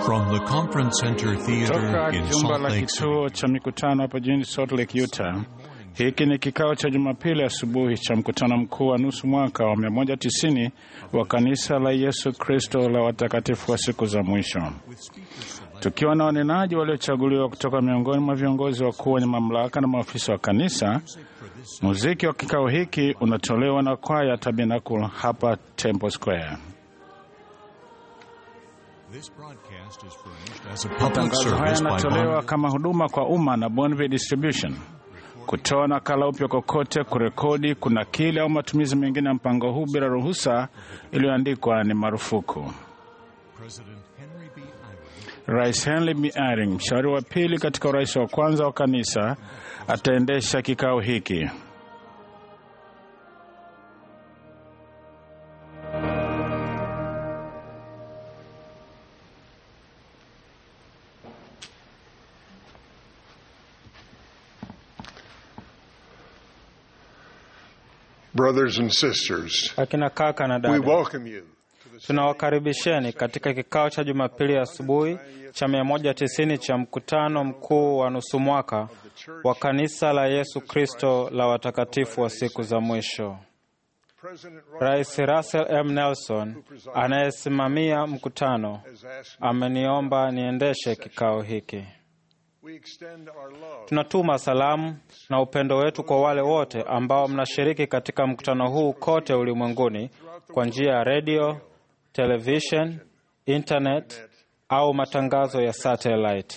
From the Conference Center Theater Toka in jumba Salt la Lake City. kituo cha mikutano hapa jijini Salt Lake, Utah. Hiki ni kikao cha Jumapili asubuhi cha mkutano mkuu wa nusu mwaka wa 190 wa kanisa la Yesu Kristo la watakatifu wa siku za mwisho, tukiwa na wanenaji waliochaguliwa kutoka miongoni mwa viongozi wakuu wenye mamlaka na maafisa wa kanisa. Muziki wa kikao hiki unatolewa na kwaya Tabernacle hapa Temple Square. This broadcast is furnished as a public Matangazo haya service by yanatolewa Bond. kama huduma kwa umma na Bonville Distribution. Kutoa nakala upya kokote, kurekodi, kunakili au matumizi mengine ya mpango huu bila ruhusa iliyoandikwa ni marufuku. President Henry B. Eyring Rais Henry B. Eyring, mshauri wa pili katika urais wa kwanza wa kanisa, ataendesha kikao hiki. Brothers and sisters, Akina kaka na we dada, welcome you to the tunawakaribisheni katika kikao cha Jumapili asubuhi cha 190 cha mkutano mkuu wa nusu mwaka wa kanisa la Yesu Kristo la watakatifu wa siku za mwisho. President Rais Russell M. Nelson anayesimamia mkutano has asked ameniomba niendeshe kikao hiki. we extend our love Tunatuma salamu na upendo wetu kwa wale wote ambao mnashiriki katika mkutano huu kote ulimwenguni kwa njia ya redio, television, internet au matangazo ya satellite.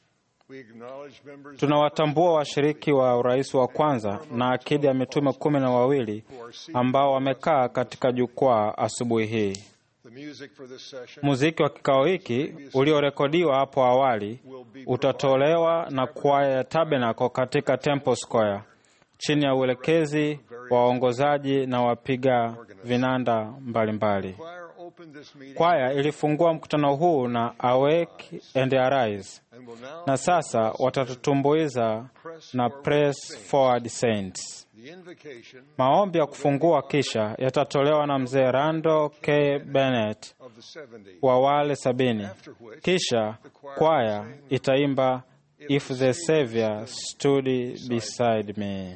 we acknowledge members Tunawatambua washiriki wa urais wa kwanza na akidi ya mitume kumi na wawili ambao wamekaa katika jukwaa asubuhi hii. the music for this session Muziki wa kikao hiki uliorekodiwa hapo awali utatolewa na kwaya ya Tabernacle katika Temple Square chini ya uelekezi wa waongozaji na wapiga vinanda mbalimbali. choir opened this meeting Kwaya ilifungua mkutano huu na Awake and Arise, and will now na sasa watatutumbuiza na Press Forward Saints. the invocation Maombi ya kufungua kisha yatatolewa na mzee Randall K. Bennett of the 70 wa wale sabini. after which Kisha kwaya itaimba If the Savior Stood Beside Me.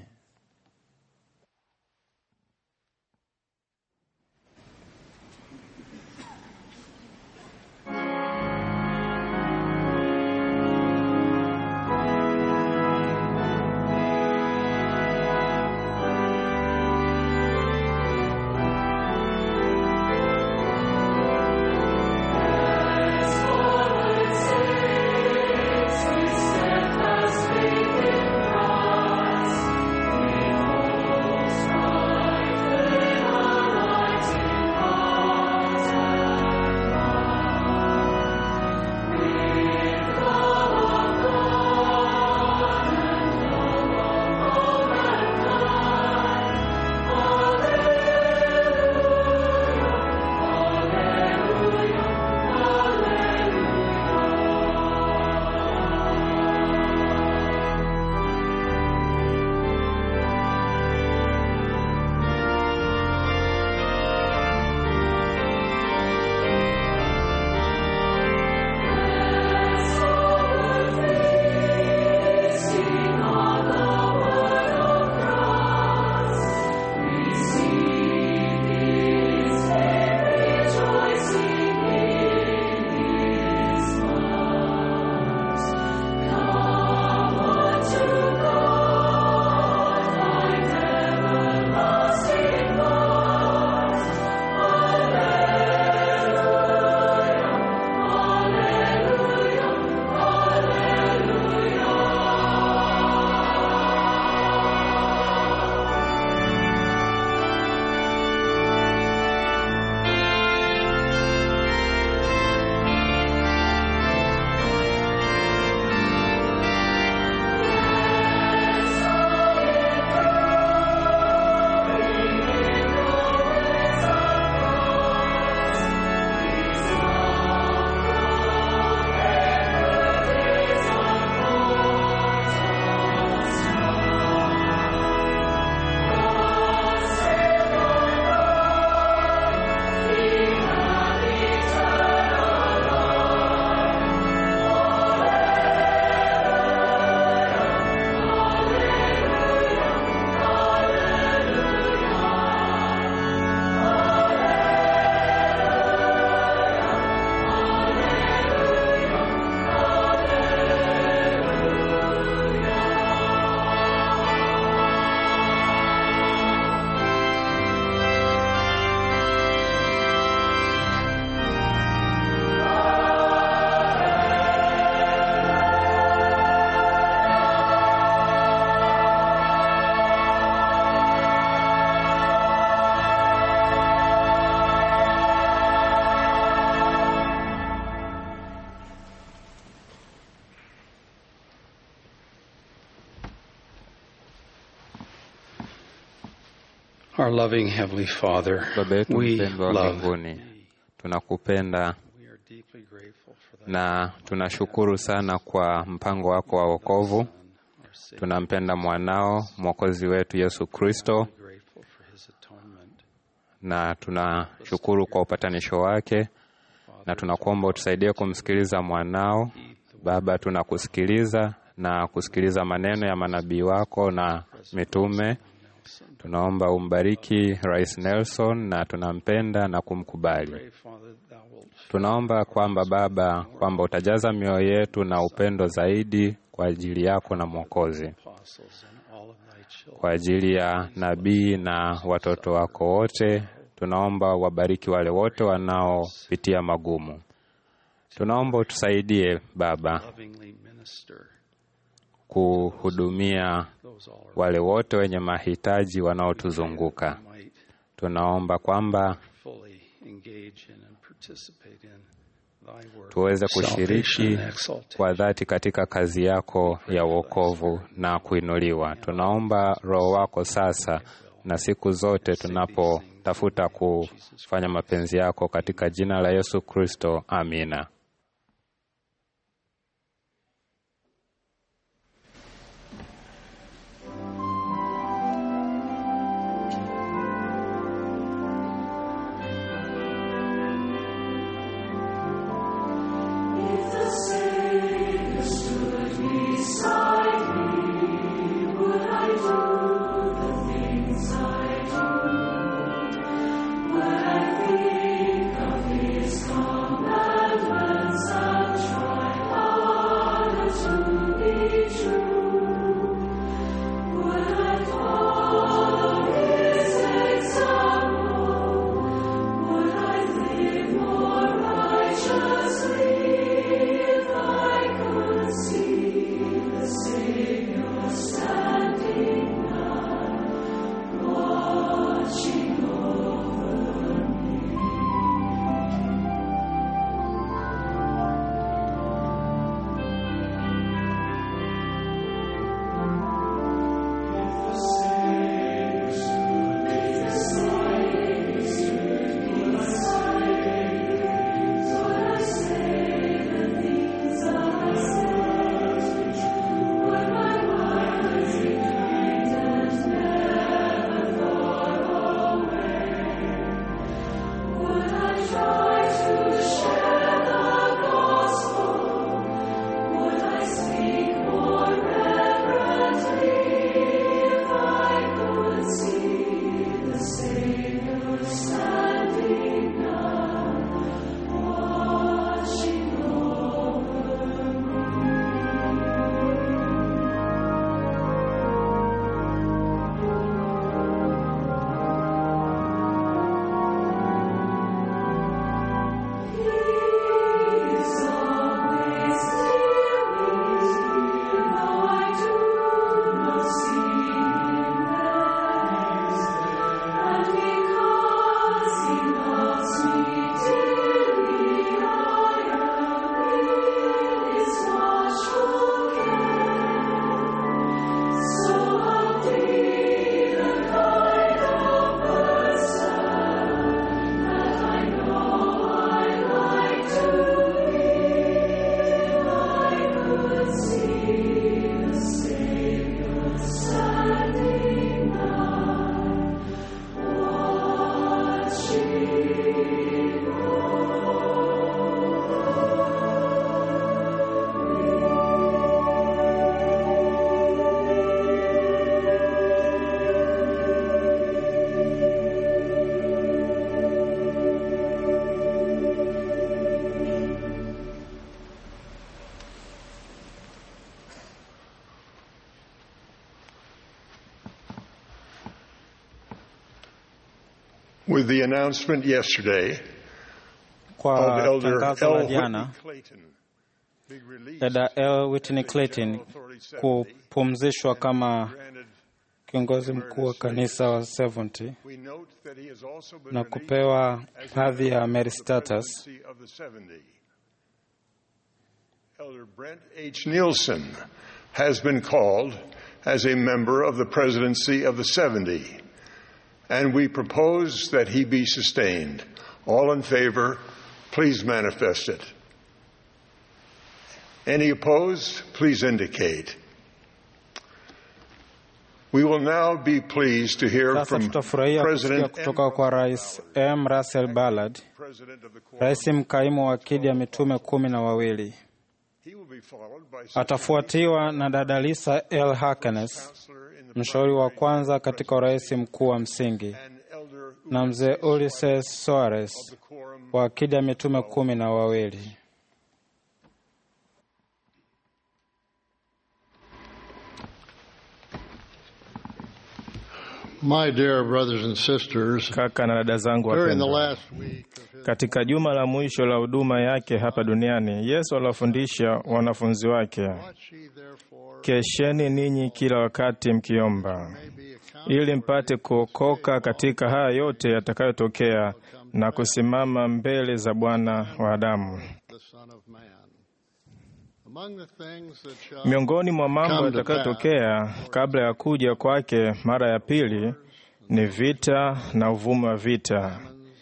Steadfast faith in Christ, Our loving Heavenly Father, Baba yetu we mpendwa wa love mbinguni, tunakupenda We are deeply grateful for that. na tunashukuru sana kwa mpango wako wa wokovu. Our Savior, Tunampenda mwanao mwokozi wetu Yesu Kristo, grateful for His atonement. na tunashukuru kwa upatanisho wake, na tunakuomba utusaidie kumsikiliza mwanao. Baba, tunakusikiliza na kusikiliza maneno ya manabii wako na mitume. Tunaomba umbariki Rais Nelson na tunampenda na kumkubali. Pray, Father, Thou wilt Tunaomba kwamba Baba, kwamba utajaza mioyo yetu na upendo zaidi kwa ajili yako na Mwokozi, apostles and all of Thy children. kwa ajili ya nabii na watoto wako wote. Tunaomba wabariki wale wote wanaopitia magumu. Tunaomba utusaidie Baba Lovingly minister kuhudumia those all around. wale wote wenye mahitaji wanaotuzunguka. Might Tunaomba kwamba fully engage in and participate in Thy work. tuweze Salvation kushiriki and exaltation. kwa dhati katika kazi yako ya wokovu na kuinuliwa. Tunaomba Roho wako sasa na siku zote tunapotafuta kufanya mapenzi yako katika jina la Yesu Kristo, amina. With the announcement yesterday Kwa of Elder tangazo la L. jana Whitney Clayton being released dada L. Whitney as Clayton General Authority 70, kupumzishwa kama granted, kiongozi mkuu wa kanisa wa 70 we note that he has also been na released kupewa as a hadhi ya member Mary of the Status. presidency of the 70. Elder Brent H. Nielsen has been called as a member of the presidency of the 70. and we propose that he be sustained. All in favor, please manifest it. Any opposed, please indicate. We will now be pleased to hear Sasa from tutafurahia kusikia President kutoka kwa Rais M. Russell Ballard, President of the Quorum. rais mkaimu wa akidi ya mitume kumi na wawili. He will be followed by Sister Atafuatiwa na dada Lisa L. Harkness, Counselor in the mshauri wa kwanza katika urais mkuu wa msingi, and Elder na mzee Ulises Soares the Quorum. wa akidi ya mitume kumi na wawili. My dear brothers and sisters, Kaka na dada zangu during the wapendwa, last week of his katika juma la mwisho la huduma yake hapa duniani, Yesu aliwafundisha wanafunzi wake, watch ye therefore kesheni ninyi kila wakati mkiomba, may be accounted ili mpate kuokoka katika haya yote yatakayotokea na kusimama mbele za Bwana wa Adamu. the Son of Man. Among the things that shall Miongoni mwa mambo Come to yatakayotokea kabla ya kuja kwake mara ya pili ni vita na uvumi wa vita,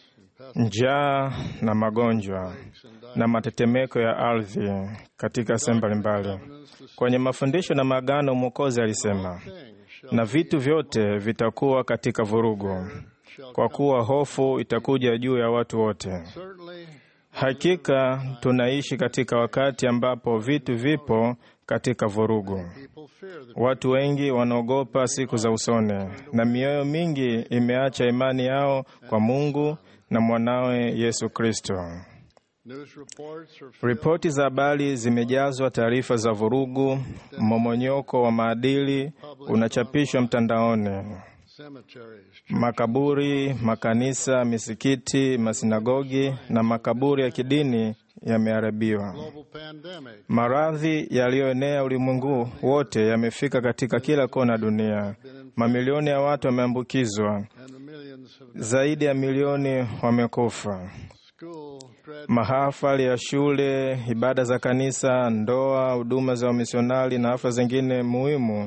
njaa na magonjwa na matetemeko ya ardhi katika sehemu mbalimbali. Kwenye mafundisho na maagano, Mwokozi alisema, things shall na vitu vyote vitakuwa katika vurugu, kwa kuwa hofu itakuja juu ya watu wote. certainly Hakika tunaishi katika wakati ambapo vitu vipo katika vurugu. people fear the Watu wengi wanaogopa siku za usoni, na mioyo mingi imeacha imani yao kwa Mungu na mwanawe Yesu Kristo. news reports are filled Ripoti za habari zimejazwa taarifa za vurugu, mmomonyoko wa maadili unachapishwa mtandaoni. cemeteries, Makaburi, makanisa, misikiti, masinagogi na makaburi ya kidini yameharibiwa. global pandemic, Maradhi yaliyoenea ulimwengu wote yamefika katika kila kona ya dunia. Mamilioni ya watu wameambukizwa, and the millions have zaidi ya milioni wamekufa. school dread Mahafali ya shule, ibada za kanisa, ndoa, huduma za wamisionari na hafla zingine muhimu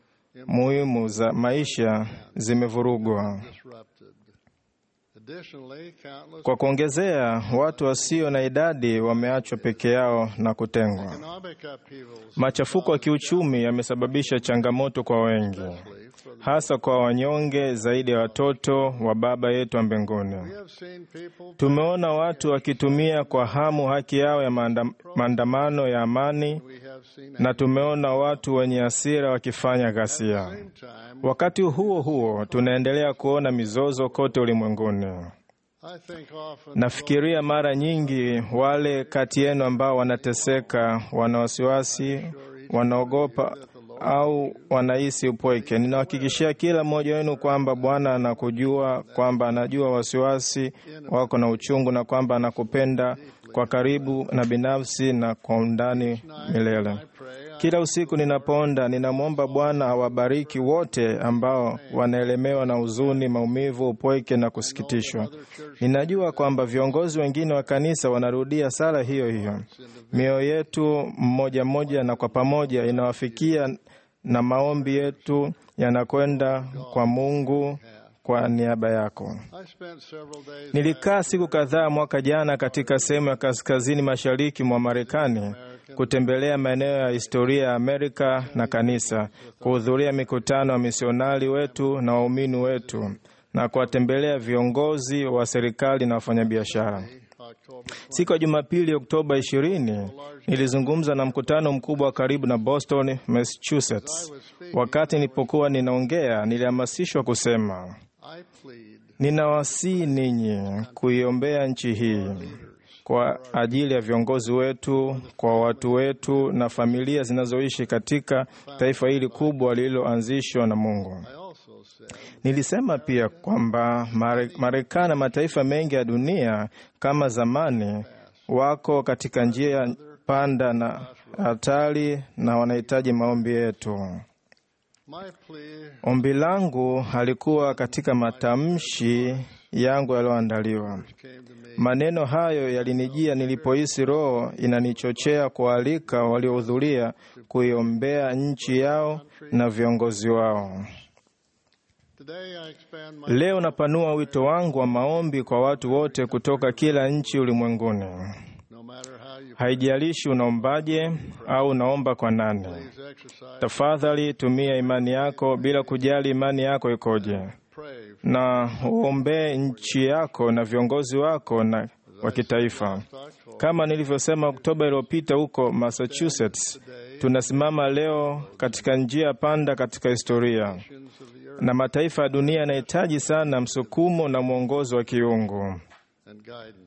muhimu za maisha zimevurugwa. disrupted. Additionally, countless Kwa kuongezea, watu wasio na idadi wameachwa peke yao na kutengwa. economic upheavals Machafuko ya kiuchumi yamesababisha changamoto kwa wengi, hasa kwa wanyonge zaidi ya watoto wa Baba yetu wa mbinguni. we have seen people Tumeona watu wakitumia kwa hamu haki yao ya maanda- maandamano ya amani, we have seen na tumeona watu wenye hasira wakifanya ghasia. same time Wakati huo huo, tunaendelea kuona mizozo kote ulimwenguni. I think often Nafikiria mara nyingi wale kati yenu ambao wanateseka, wana wasiwasi, wanaogopa au wanahisi upweke. Ninawahakikishia kila mmoja wenu kwamba Bwana anakujua, kwamba anajua wasiwasi wako na uchungu, na kwamba anakupenda kwa karibu na binafsi na kwa undani milele. I pray Kila usiku ninapoonda, ninamwomba Bwana awabariki wote ambao wanaelemewa na huzuni, maumivu, upweke na kusikitishwa. Ninajua kwamba viongozi wengine wa kanisa wanarudia sala hiyo hiyo. Mioyo yetu mmoja mmoja na kwa pamoja inawafikia, na maombi yetu yanakwenda kwa Mungu kwa niaba yako. I spent several days Nilikaa siku kadhaa mwaka jana katika sehemu ya kaskazini mashariki mwa Marekani kutembelea maeneo ya historia ya Amerika na kanisa, kuhudhuria mikutano ya misionari wetu na waumini wetu na kuwatembelea viongozi wa serikali na wafanyabiashara. October Siku ya Jumapili, Oktoba 20, nilizungumza na mkutano mkubwa wa karibu na Boston, Massachusetts. Wakati nilipokuwa ninaongea, nilihamasishwa kusema I plead Ninawasihi ninyi kuiombea nchi hii kwa ajili ya viongozi wetu, kwa watu wetu na familia zinazoishi katika taifa hili kubwa lililoanzishwa na Mungu. I also said Nilisema pia kwamba Mare- Marekani na mataifa mengi ya dunia kama zamani wako katika njia panda na hatari na wanahitaji maombi yetu. my plea Ombi langu halikuwa katika matamshi yangu yaliyoandaliwa. came to me Maneno hayo yalinijia nilipohisi Roho inanichochea kualika waliohudhuria kuiombea nchi yao na viongozi wao. Today I expand my Leo napanua wito wangu wa maombi kwa watu wote kutoka kila nchi ulimwenguni. no matter how you Haijalishi unaombaje au unaomba kwa nani. please exercise, Tafadhali tumia imani yako bila kujali imani yako ikoje, pray na uombee nchi yako na viongozi wako na wa kitaifa. October Kama nilivyosema Oktoba iliyopita huko Massachusetts, tunasimama leo katika njia panda katika historia, of the earth na mataifa ya dunia yanahitaji sana msukumo na mwongozo wa kiungu. and guidance.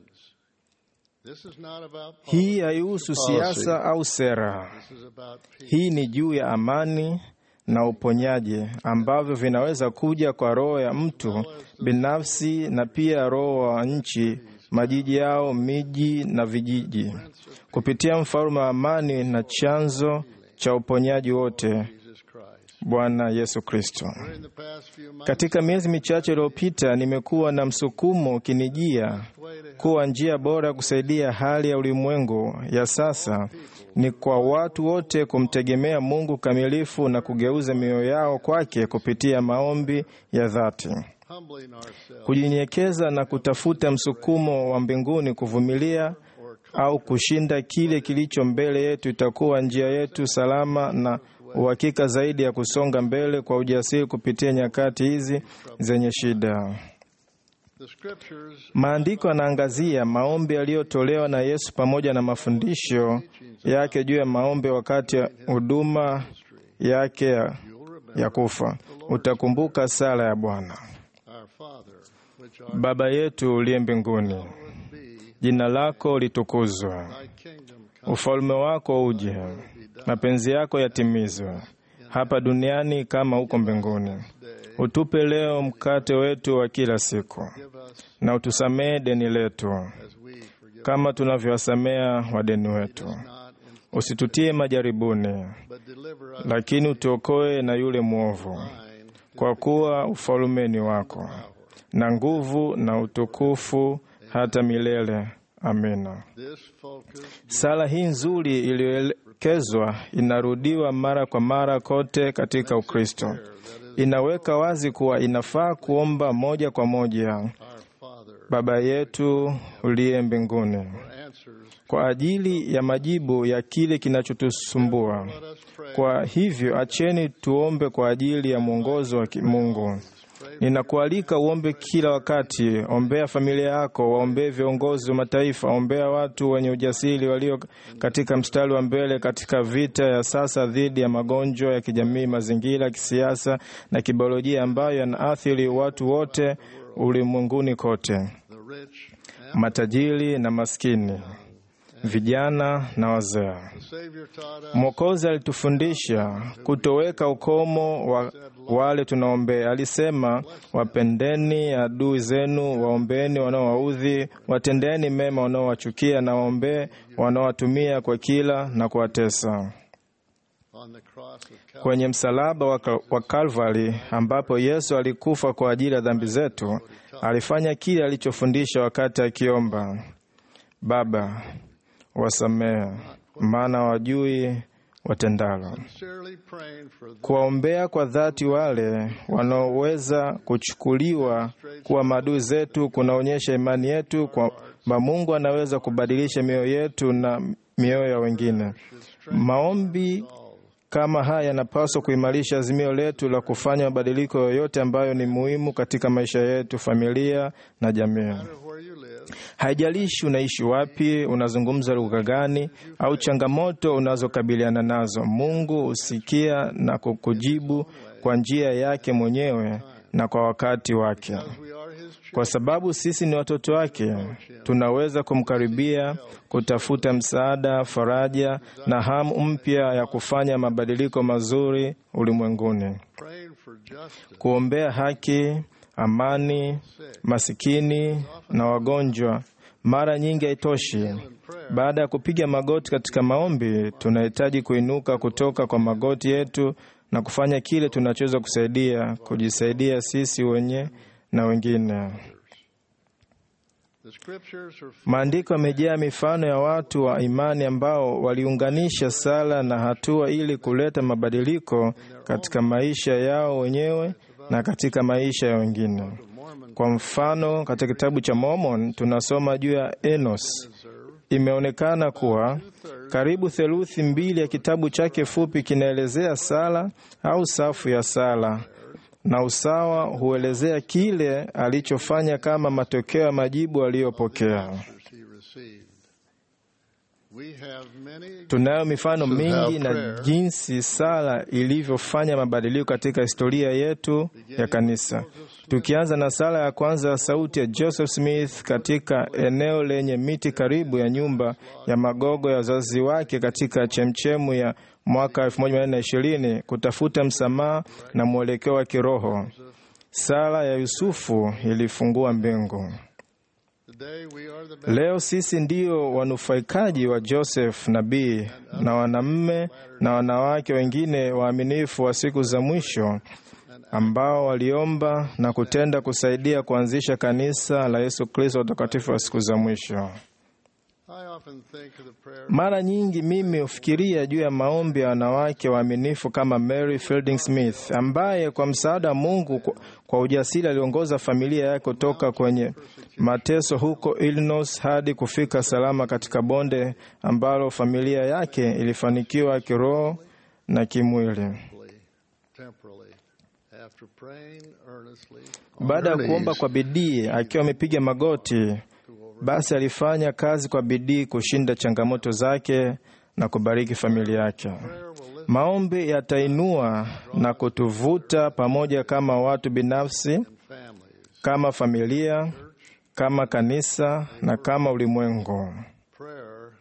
This is not about Hii haihusu siasa au sera. This is about peace. Hii ni juu ya amani na uponyaji ambavyo vinaweza kuja kwa roho ya mtu binafsi na pia roho wa nchi, majiji yao, miji na vijiji, kupitia mfalme wa amani na chanzo cha uponyaji wote, Jesus Christ. Bwana Yesu Kristo. During the past few months, Katika miezi michache iliyopita, nimekuwa na msukumo ukinijia way to help kuwa njia bora ya kusaidia hali ya ulimwengu ya sasa ni kwa watu wote kumtegemea Mungu kamilifu na kugeuza mioyo yao kwake kupitia maombi ya dhati, humbling ourselves kujinyenyekeza na kutafuta msukumo wa mbinguni, kuvumilia au kushinda kile kilicho mbele yetu. Itakuwa njia yetu salama na uhakika zaidi ya kusonga mbele kwa ujasiri kupitia nyakati hizi zenye shida. the scriptures Maandiko yanaangazia maombi yaliyotolewa na Yesu pamoja na mafundisho yake juu ya maombi wakati ya huduma yake ya, ya kufa. Utakumbuka sala ya Bwana: our Father which art Baba yetu uliye mbinguni, be jina lako litukuzwe, thy kingdom come ufalme wako uje, mapenzi yako yatimizwe hapa duniani kama huko mbinguni. Utupe leo mkate wetu wa kila siku, give us na utusamehe deni letu as we forgive kama tunavyowasamea wadeni wetu, not in, usitutie majaribuni, but deliver us lakini utuokoe na yule mwovu, thine kwa kuwa ufalme ni wako na nguvu na utukufu hata milele. Amina. this focus Sala hii nzuri iliyoelekezwa inarudiwa mara kwa mara kote katika Ukristo. Inaweka wazi kuwa inafaa kuomba moja kwa moja, our Father Baba yetu uliye mbinguni, answers kwa ajili ya majibu ya kile kinachotusumbua. let us pray Kwa hivyo acheni tuombe kwa ajili ya mwongozo wa kimungu. Ninakualika uombe kila wakati. Ombea familia yako, waombee viongozi wa mataifa, ombea watu wenye ujasiri walio katika mstari wa mbele katika vita ya sasa dhidi ya magonjwa ya kijamii, mazingira, kisiasa na kibiolojia ambayo yanaathiri watu wote ulimwenguni kote, the rich matajiri na maskini, vijana na wazee. the Savior taught us Mwokozi alitufundisha kutoweka ukomo wa wale tunaombea. Alisema, wapendeni adui zenu, waombeeni wanaowaudhi, watendeni mema wanaowachukia, na waombee wanaowatumia kwa kila na kuwatesa. on the cross of Calvary Kwenye msalaba wa Ka- wa Kalvari, ambapo Yesu alikufa kwa ajili ya dhambi zetu, alifanya kile alichofundisha wakati akiomba, Baba, wasamehe, maana wajui watendalo. sincerely praying for the kuwaombea kwa dhati wale wanaoweza kuchukuliwa kuwa maadui zetu kunaonyesha imani yetu kwamba Mungu anaweza kubadilisha mioyo yetu na mioyo ya wengine. Maombi kama haya yanapaswa kuimarisha azimio letu la kufanya mabadiliko yoyote ambayo ni muhimu katika maisha yetu, familia na jamii. where you live Haijalishi unaishi wapi, unazungumza lugha gani, au changamoto unazokabiliana nazo, Mungu husikia na kukujibu kwa njia yake mwenyewe na kwa wakati wake. we are his children Kwa sababu sisi ni watoto wake, tunaweza kumkaribia, kutafuta msaada, faraja na hamu mpya ya kufanya mabadiliko mazuri ulimwenguni, praying for justice kuombea haki, amani, masikini na wagonjwa. Mara nyingi haitoshi. Baada ya kupiga magoti katika maombi, tunahitaji kuinuka kutoka kwa magoti yetu na kufanya kile tunachoweza kusaidia, kujisaidia sisi wenye na wengine. the scriptures are Maandiko yamejaa mifano ya watu wa imani ambao waliunganisha sala na hatua ili kuleta mabadiliko katika maisha yao wenyewe na katika maisha ya wengine. Kwa mfano, katika kitabu cha Mormon tunasoma juu ya Enos. Imeonekana kuwa karibu theluthi mbili ya kitabu chake fupi kinaelezea sala au safu ya sala, na usawa huelezea kile alichofanya kama matokeo ya majibu aliyopokea. he received. We have many Tunayo mifano To mingi have na prayer. jinsi sala ilivyofanya mabadiliko katika historia yetu ya kanisa. Tukianza na sala ya kwanza ya sauti ya Joseph Smith katika eneo lenye miti karibu ya nyumba ya magogo ya wazazi wake katika chemchemu ya mwaka 1420 kutafuta msamaha na mwelekeo wa kiroho. Sala ya Yusufu ilifungua mbingu. today we are the best Leo sisi ndio wanufaikaji wa Joseph nabii na wanamme na wanawake wengine waaminifu wa siku za mwisho ambao waliomba na kutenda kusaidia kuanzisha kanisa la Yesu Kristo watakatifu wa siku za mwisho. I often think of the prayer Mara nyingi mimi hufikiria juu ya maombi ya wanawake waaminifu kama Mary Fielding Smith ambaye kwa msaada wa Mungu kwa- kwa ujasiri aliongoza familia yake kutoka kwenye mateso huko Illinois hadi kufika salama katika bonde ambalo familia yake ilifanikiwa kiroho na kimwili. temporarily after praying earnestly Baada ya kuomba kwa bidii akiwa amepiga magoti, basi alifanya kazi kwa bidii kushinda changamoto zake na kubariki familia yake. Maombi yatainua na kutuvuta pamoja kama watu binafsi, families kama familia, kama kanisa na kama ulimwengu. prayer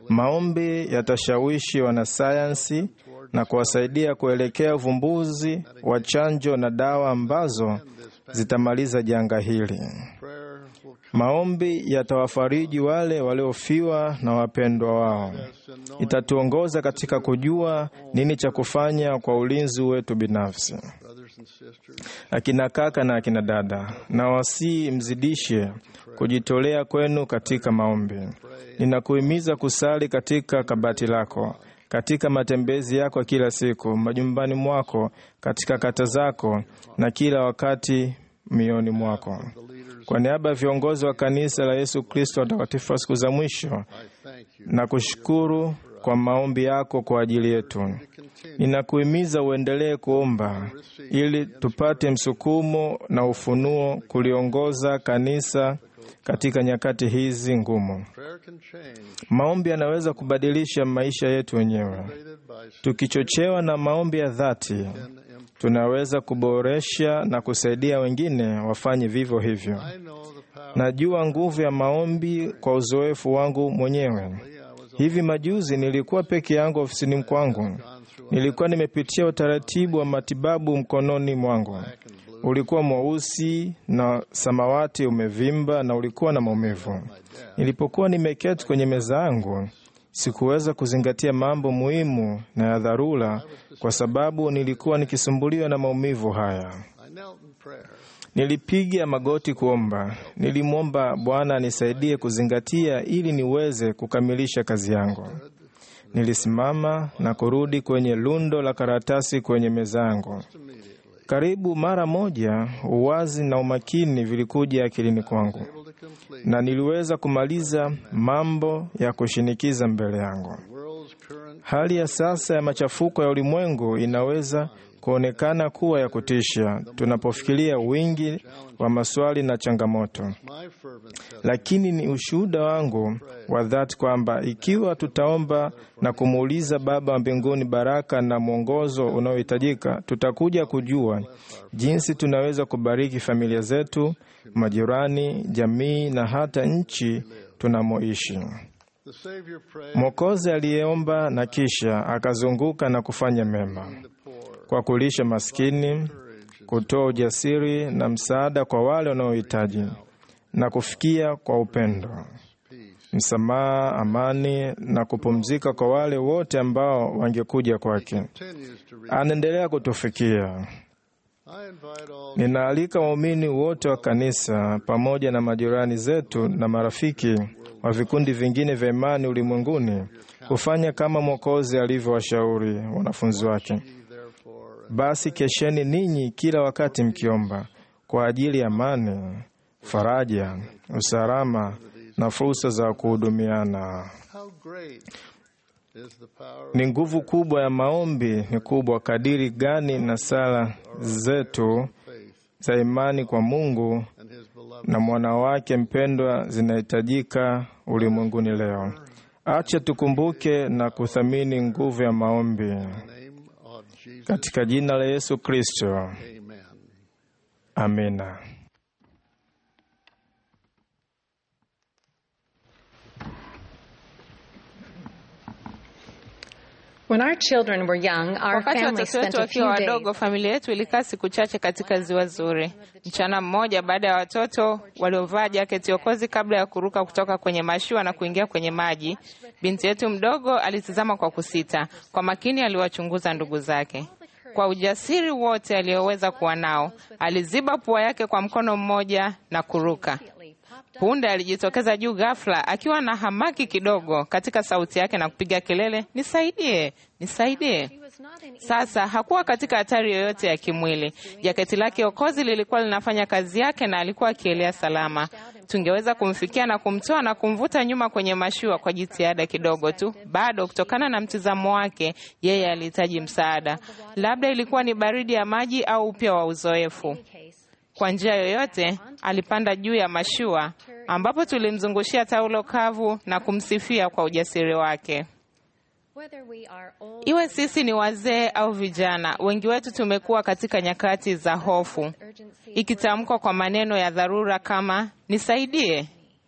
Maombi yatashawishi wanasayansi na kuwasaidia kuelekea uvumbuzi wa chanjo na dawa ambazo zitamaliza janga hili. prayer will Maombi yatawafariji wale waliofiwa na wapendwa wao. Itatuongoza katika kujua nini cha kufanya kwa ulinzi wetu binafsi. brothers and sisters Akina kaka na akina dada, na wasii mzidishe kujitolea kwenu katika maombi. Ninakuhimiza kusali katika kabati lako, katika matembezi yako ya kila siku, majumbani mwako, katika kata zako, na kila wakati mioni mwako. Kwa niaba ya viongozi wa kanisa la Yesu Kristo watakatifu wa siku za mwisho, thank you na kushukuru kwa maombi yako kwa ajili yetu. Ninakuhimiza uendelee kuomba ili tupate msukumo na ufunuo kuliongoza kanisa katika nyakati hizi ngumu. prayer can change Maombi yanaweza kubadilisha maisha yetu wenyewe. created by Tukichochewa na maombi ya dhati, tunaweza kuboresha na kusaidia wengine wafanye vivyo hivyo. I know the power Najua nguvu ya maombi kwa uzoefu wangu mwenyewe. Hivi majuzi nilikuwa peke yangu ofisini kwangu. Nilikuwa nimepitia utaratibu wa matibabu mkononi mwangu. Ulikuwa mweusi na samawati umevimba na ulikuwa na maumivu. Nilipokuwa nimeketi kwenye meza yangu, sikuweza kuzingatia mambo muhimu na ya dharura kwa sababu nilikuwa nikisumbuliwa na maumivu haya. I knelt in prayer Nilipiga magoti kuomba. Nilimwomba Bwana anisaidie kuzingatia ili niweze kukamilisha kazi yangu. Nilisimama na kurudi kwenye lundo la karatasi kwenye meza yangu. Karibu mara moja, uwazi na umakini vilikuja akilini kwangu, able to complete na niliweza kumaliza mambo ya kushinikiza mbele yangu. the world's current Hali ya sasa ya machafuko ya ulimwengu inaweza kuonekana kuwa ya kutisha tunapofikiria wingi wa maswali na changamoto, my fervent testimony lakini ni ushuhuda wangu wa dhati kwamba ikiwa tutaomba na kumuuliza Baba wa mbinguni baraka na mwongozo unaohitajika, tutakuja kujua jinsi tunaweza kubariki familia zetu, majirani, jamii na hata nchi tunamoishi. the Savior prayed Mwokozi aliyeomba na kisha akazunguka na kufanya mema kwa kulisha maskini, kutoa ujasiri na msaada kwa wale wanaohitaji na kufikia kwa upendo, msamaha, amani na kupumzika kwa wale wote ambao wangekuja kwake. continues to read Anaendelea kutufikia. I invite all Ninaalika waumini wote wa kanisa pamoja na majirani zetu na marafiki wa vikundi vingine vya imani ulimwenguni kufanya kama Mwokozi alivyowashauri wanafunzi wake. ye therefore Basi kesheni ninyi kila wakati mkiomba kwa ajili ya amani, faraja, usalama na fursa za kuhudumiana. How great is the power Ni nguvu kubwa ya maombi, ni kubwa kadiri gani na sala zetu za imani kwa Mungu and his beloved na mwana wake mpendwa zinahitajika ulimwenguni leo. Acha tukumbuke na kuthamini nguvu ya maombi name of Jesus. katika jina la Yesu Kristo, Amen. amina. When our children were young, our Wakati family watoto spent wetu a few wakiwa days wadogo, familia yetu ilikaa siku chache katika ziwa zuri. Mchana mmoja, baada ya watoto waliovaa jaketi okozi kabla ya kuruka kutoka kwenye mashua na kuingia kwenye maji, binti yetu mdogo alitizama kwa kusita. Kwa makini aliwachunguza ndugu zake. Kwa ujasiri wote aliyoweza kuwa nao, aliziba pua yake kwa mkono mmoja na kuruka. Punde alijitokeza juu ghafla akiwa na hamaki kidogo katika sauti yake na kupiga kelele, nisaidie, nisaidie. Sasa hakuwa katika hatari yoyote ya kimwili. Jaketi lake okozi lilikuwa linafanya kazi yake na alikuwa akielea salama. Tungeweza kumfikia na kumtoa na kumvuta nyuma kwenye mashua kwa jitihada kidogo tu. Bado, kutokana na mtizamo wake, yeye alihitaji msaada. Labda ilikuwa ni baridi ya maji au upya wa uzoefu. Kwa njia yoyote, alipanda juu ya mashua ambapo tulimzungushia taulo kavu na kumsifia kwa ujasiri wake. Whether we are old Iwe sisi ni wazee au vijana, wengi wetu tumekuwa katika nyakati za hofu, ikitamkwa kwa maneno ya dharura kama nisaidie,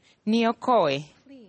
niokoe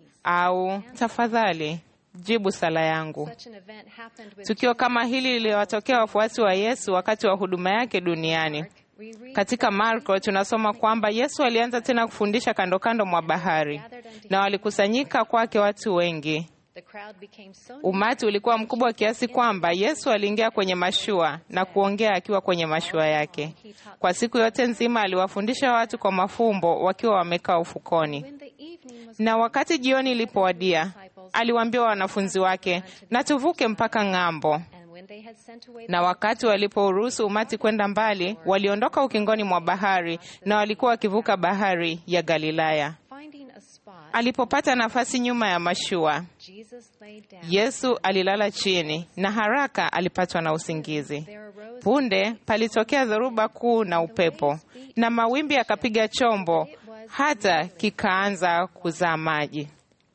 au tafadhali jibu sala yangu. such an event happened with Tukio kama hili liliwatokea wafuasi wa Yesu wakati wa huduma yake duniani. we read Katika Marko tunasoma kwamba Yesu alianza tena kufundisha kando kando mwa bahari, na walikusanyika kwake watu wengi. the crowd became so Umati ulikuwa mkubwa kiasi kwamba Yesu aliingia kwenye mashua na kuongea akiwa kwenye mashua yake. Kwa siku yote nzima aliwafundisha watu kwa mafumbo wakiwa wamekaa ufukoni. when the evening was Na wakati jioni ilipowadia, aliwaambia wanafunzi wake, na tuvuke mpaka ng'ambo. and when they had sent away Na wakati walipouruhusu umati kwenda mbali, waliondoka ukingoni mwa bahari na walikuwa wakivuka bahari ya Galilaya. finding a spot Alipopata nafasi nyuma ya mashua, Jesus laid down Yesu alilala chini na haraka alipatwa na usingizi. there arose Punde palitokea dhoruba kuu na upepo, na mawimbi yakapiga chombo hata kikaanza kuzaa maji.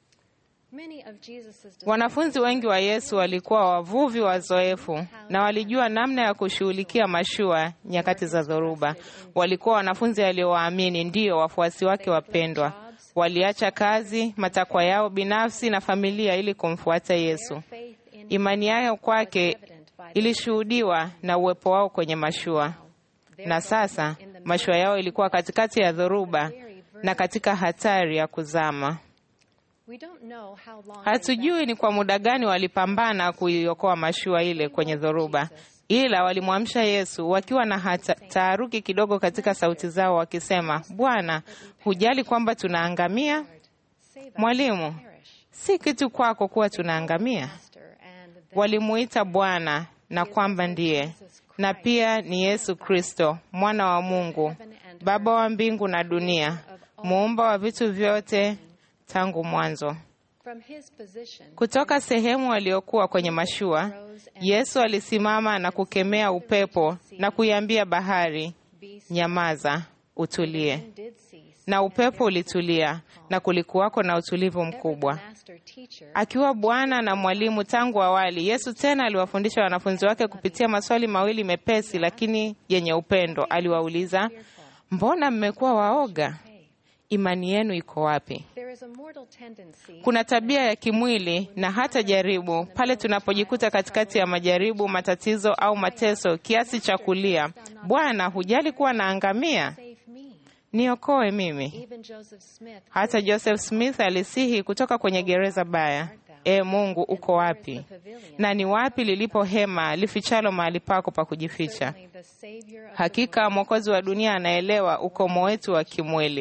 many of Jesus's Wanafunzi wengi wa Yesu walikuwa wavuvi wazoefu na walijua namna ya kushughulikia mashua nyakati za dhoruba. Walikuwa wanafunzi waliowaamini, ndiyo wafuasi wake wapendwa. Waliacha kazi, matakwa yao binafsi na familia ili kumfuata Yesu. faith in Imani yao kwake ilishuhudiwa na uwepo wao kwenye mashua, na sasa mashua yao ilikuwa katikati ya dhoruba na katika hatari ya kuzama. we don't know how long Hatujui ni kwa muda gani walipambana kuiokoa mashua ile kwenye dhoruba, ila walimwamsha Yesu wakiwa na hata- taharuki kidogo katika sauti zao, wakisema, Bwana, hujali kwamba tunaangamia? Mwalimu, si kitu kwako kuwa tunaangamia. Master and the Walimuita Bwana na kwamba ndiye na pia ni Yesu Kristo, mwana wa Mungu, Baba wa mbingu na dunia, muumba wa vitu vyote tangu mwanzo. from his position Kutoka sehemu aliyokuwa kwenye mashua, Yesu alisimama na kukemea upepo na kuiambia bahari, nyamaza, utulie. did cease Na upepo ulitulia na kulikuwako na utulivu mkubwa. master teacher Akiwa Bwana na mwalimu tangu awali, Yesu tena aliwafundisha wanafunzi wake kupitia maswali mawili mepesi lakini yenye upendo. Aliwauliza, mbona mmekuwa waoga? Imani yenu iko wapi? there is a mortal tendency Kuna tabia ya kimwili na hata jaribu pale tunapojikuta katikati ya majaribu, matatizo au mateso, kiasi cha kulia, Bwana, hujali kuwa naangamia? save me Niokoe mimi. even Joseph Smith Hata Joseph Smith alisihi kutoka kwenye gereza baya, E Mungu, uko wapi? Na ni wapi lilipo hema lifichalo mahali pako pa kujificha? the savior of Hakika Mwokozi wa dunia anaelewa ukomo wetu wa kimwili. for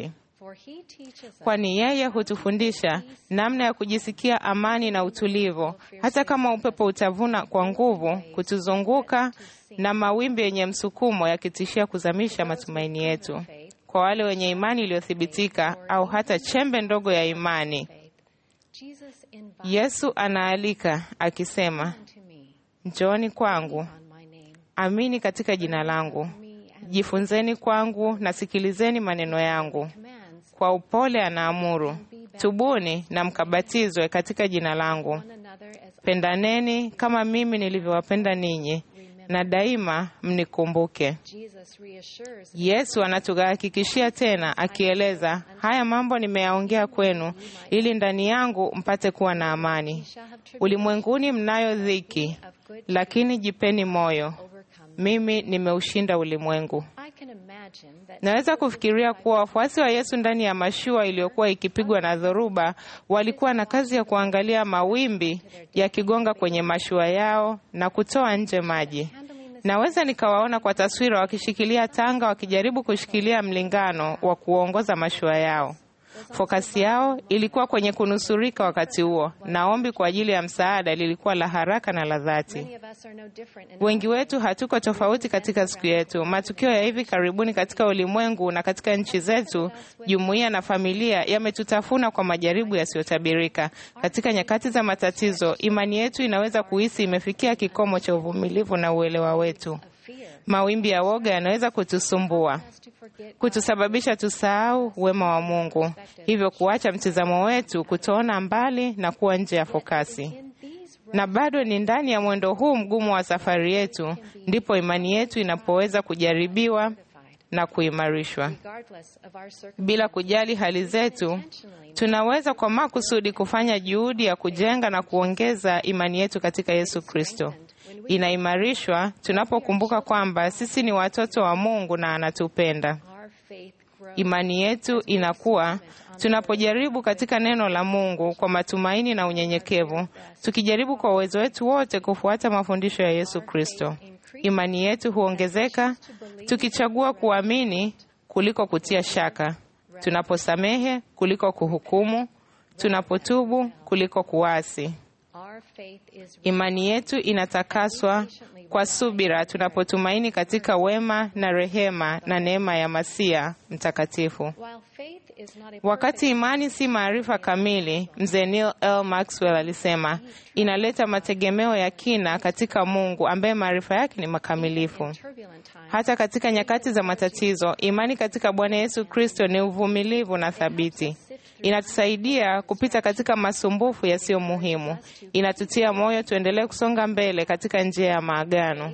For he teaches us kwani yeye hutufundisha namna ya kujisikia amani na utulivu, hata kama upepo utavuna kwa nguvu kutuzunguka na mawimbi yenye msukumo yakitishia kuzamisha matumaini yetu. Kwa wale wenye imani iliyothibitika au hata chembe ndogo ya imani, faith. Jesus invites Yesu anaalika akisema, to me njooni kwangu, on my name. amini katika jina langu, jifunzeni kwangu na sikilizeni maneno yangu. Commands Kwa upole anaamuru, tubuni na mkabatizwe katika jina langu, one another as pendaneni kama mimi nilivyowapenda ninyi, na daima mnikumbuke. Jesus reassures Yesu anatuhakikishia tena akieleza, haya mambo nimeyaongea kwenu ili ndani yangu mpate kuwa na amani. shall have Ulimwenguni mnayo dhiki, of good lakini jipeni moyo, overcome. mimi nimeushinda ulimwengu. I can imagine that Naweza kufikiria kuwa wafuasi wa Yesu ndani ya mashua iliyokuwa ikipigwa na dhoruba walikuwa na kazi ya kuangalia mawimbi yakigonga kwenye mashua yao na kutoa nje maji. Naweza nikawaona kwa taswira wakishikilia tanga, wakijaribu kushikilia mlingano wa kuongoza mashua yao. Fokasi yao ilikuwa kwenye kunusurika wakati huo, na ombi kwa ajili ya msaada lilikuwa la haraka na la dhati. many of us are no different in Wengi wetu hatuko tofauti katika siku yetu. Matukio ya hivi karibuni katika ulimwengu na katika nchi zetu, jumuiya na familia yametutafuna kwa majaribu yasiyotabirika. Katika nyakati za matatizo, imani yetu inaweza kuhisi imefikia kikomo cha uvumilivu na uelewa wetu. fear Mawimbi ya woga yanaweza kutusumbua, us to forget kutusababisha tusahau wema wa Mungu, hivyo kuacha mtizamo wetu, kutoona mbali na kuwa nje ya fokasi in these na bado ni ndani ya mwendo huu mgumu wa safari yetu ndipo imani yetu inapoweza kujaribiwa na kuimarishwa. regardless of our circumstances. Bila kujali hali zetu, tunaweza kwa makusudi kufanya juhudi ya kujenga na kuongeza imani yetu katika Yesu Kristo. Inaimarishwa tunapokumbuka kwamba sisi ni watoto wa Mungu na anatupenda. Our faith grows Imani yetu inakuwa tunapojaribu katika neno la Mungu kwa matumaini na unyenyekevu, tukijaribu kwa uwezo wetu wote kufuata mafundisho ya Yesu Kristo. Imani yetu huongezeka tukichagua kuamini kuliko kutia shaka, tunaposamehe kuliko kuhukumu, tunapotubu kuliko kuasi. our faith is Imani yetu inatakaswa kwa subira tunapotumaini katika wema na rehema na neema ya Masia mtakatifu. while faith is not a Wakati imani si maarifa kamili, mzee Neil L. Maxwell alisema inaleta mategemeo ya kina katika Mungu ambaye maarifa yake ni makamilifu. turbulent time Hata katika nyakati za matatizo, imani katika Bwana Yesu Kristo ni uvumilivu na thabiti. Inatusaidia kupita katika masumbufu yasiyo muhimu. Inatutia moyo tuendelee kusonga mbele katika njia ya maagano.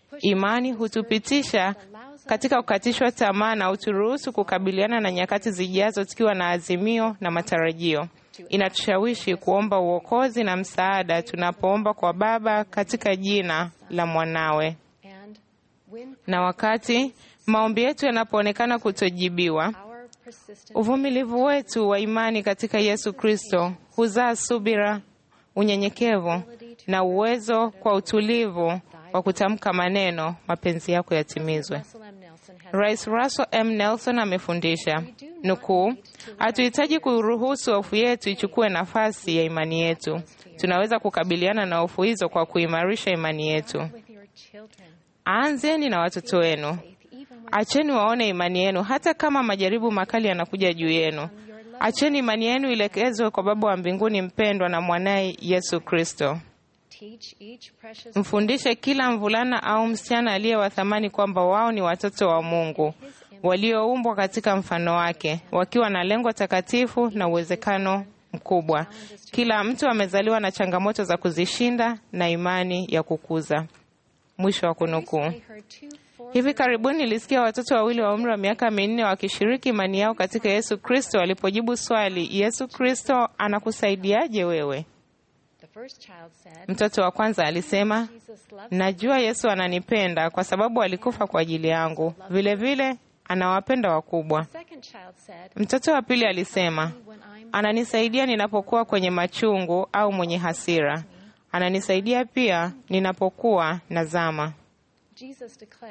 Imani hutupitisha katika kukatishwa tamaa na uturuhusu kukabiliana na nyakati zijazo tukiwa na azimio na matarajio. Inatushawishi kuomba uokozi na msaada tunapoomba kwa Baba katika jina la mwanawe and when na wakati maombi yetu yanapoonekana kutojibiwa, our persistent uvumilivu wetu wa imani katika Yesu Kristo huzaa subira, unyenyekevu na uwezo kwa utulivu wa kutamka maneno, mapenzi yako yatimizwe. Russell M. Nelson has Rais Russell M. Nelson amefundisha nukuu, hatuhitaji kuruhusu hofu yetu ichukue nafasi ya imani yetu. Tunaweza kukabiliana na hofu hizo kwa kuimarisha imani yetu. with your children Anzeni na watoto wenu, acheni waone imani yenu, hata kama majaribu makali yanakuja juu yenu. Acheni imani yenu ielekezwe kwa Baba wa mbinguni mpendwa na mwanaye Yesu Kristo. teach each precious Mfundishe kila mvulana au msichana aliye wa thamani kwamba wao ni watoto wa Mungu walioumbwa katika mfano wake, wakiwa na lengo takatifu na uwezekano mkubwa. Kila mtu amezaliwa na changamoto za kuzishinda na imani ya kukuza. Mwisho wa kunukuu. I heard two four Hivi karibuni nilisikia watoto wawili wa umri wa miaka minne wakishiriki imani yao katika Yesu Kristo walipojibu swali, Yesu Kristo anakusaidiaje wewe? the first child said Mtoto wa kwanza alisema, Jesus loves najua Yesu ananipenda kwa sababu alikufa kwa ajili yangu, vile vile anawapenda wakubwa. the second child said Mtoto wa pili alisema, when I'm ananisaidia ninapokuwa kwenye machungu au mwenye hasira, ananisaidia pia ninapokuwa nazama. Jesus declared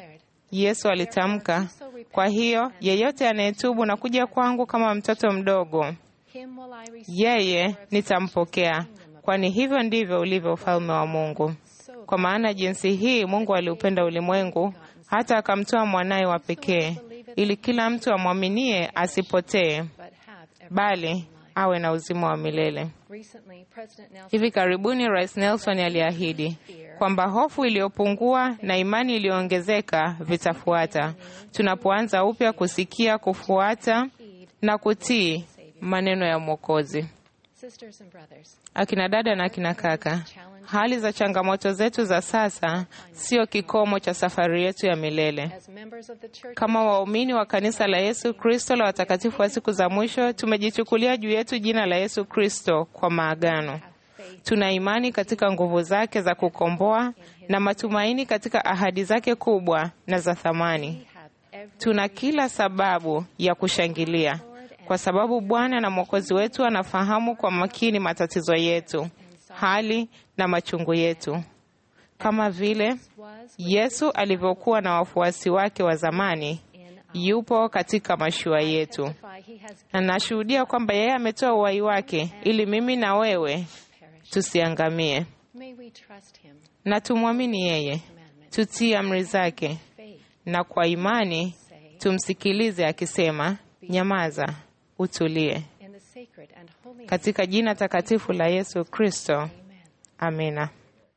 Yesu alitamka, kwa hiyo yeyote anayetubu na kuja kwangu kama mtoto mdogo, him will I receive. yeye nitampokea, kwani hivyo ndivyo ulivyo ufalme wa Mungu. Kwa maana jinsi hii Mungu aliupenda ulimwengu hata akamtoa mwanaye wa pekee, ili kila mtu amwaminie asipotee, but have everlasting bali life. awe na uzima wa milele. Recently, President Nelson Hivi karibuni Rais Nelson aliahidi kwamba hofu iliyopungua na imani iliyoongezeka vitafuata tunapoanza upya kusikia, kufuata na kutii maneno ya Mwokozi. sisters and brothers, Akina dada na akina kaka, hali za changamoto zetu za sasa sio kikomo cha safari yetu ya milele. as members of the church, Kama waumini wa kanisa la Yesu Kristo la watakatifu wa siku za mwisho, tumejichukulia juu yetu jina la Yesu Kristo kwa maagano. Tuna imani katika nguvu zake za kukomboa na matumaini katika ahadi zake kubwa na za thamani. have every Tuna kila sababu ya kushangilia kwa sababu Bwana na Mwokozi wetu anafahamu kwa makini matatizo yetu, hali na machungu yetu, kama vile was Yesu alivyokuwa na wafuasi wake wa zamani, yupo katika mashua yetu, why he has na nashuhudia kwamba yeye ametoa uhai wake ili mimi na wewe perished. tusiangamie, May we trust him, na tumwamini yeye, tutii amri zake, faith, na kwa imani tumsikilize akisema, nyamaza, utulie, in the sacred and holy name. katika jina takatifu la Yesu Kristo, amina.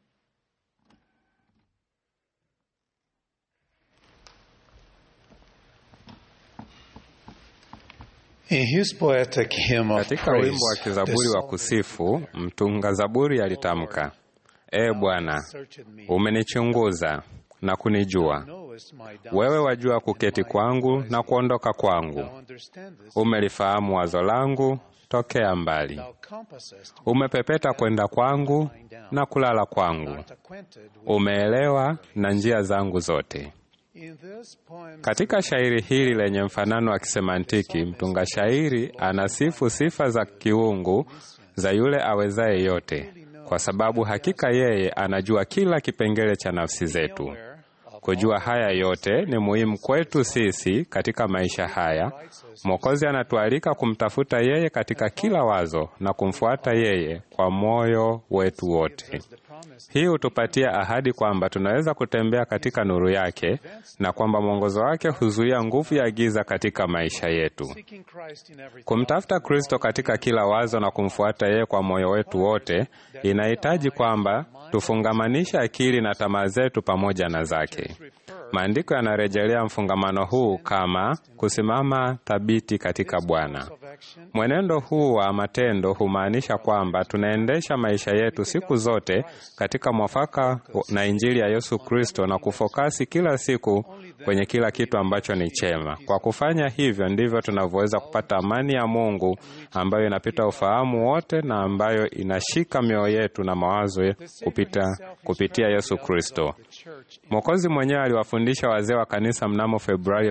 In his poetic hymn of Katika wimbo wa praise, kizaburi the wa kusifu, mtunga zaburi alitamka, E Bwana, searched me, umenichunguza na kunijua. knowest my doubts, Wewe wajua kuketi kwangu na kuondoka kwangu. thou understandest, Umelifahamu wazo langu tokea mbali. thou compassest, Umepepeta kwenda kwangu na kulala kwangu. art acquainted with. Umeelewa na njia zangu zote. In this poem, Katika shairi hili lenye mfanano wa kisemantiki, mtunga shairi anasifu sifa za kiungu za yule awezaye yote, kwa sababu hakika yeye anajua kila kipengele cha nafsi zetu. Kujua haya yote ni muhimu kwetu sisi katika maisha haya. Mwokozi anatualika kumtafuta yeye katika kila wazo na kumfuata yeye kwa moyo wetu wote. Hii hutupatia ahadi kwamba tunaweza kutembea katika nuru yake na kwamba mwongozo wake huzuia nguvu ya giza katika maisha yetu. seeking Christ in every Kumtafuta Kristo katika kila wazo na kumfuata yeye kwa moyo wetu wote inahitaji kwamba tufungamanishe akili na tamaa zetu pamoja na zake. Maandiko yanarejelea mfungamano huu kama kusimama thabiti katika Bwana. Mwenendo huu wa matendo humaanisha kwamba tunaendesha maisha yetu siku zote katika mwafaka na Injili ya Yesu Kristo na kufokasi kila siku kwenye kila kitu ambacho ni chema. Kwa kufanya hivyo, ndivyo tunavyoweza kupata amani ya Mungu ambayo inapita ufahamu wote na ambayo inashika mioyo yetu na mawazo kupita, kupitia Yesu Kristo. Mwokozi mwenyewe aliwafundisha wazee wa kanisa mnamo Februari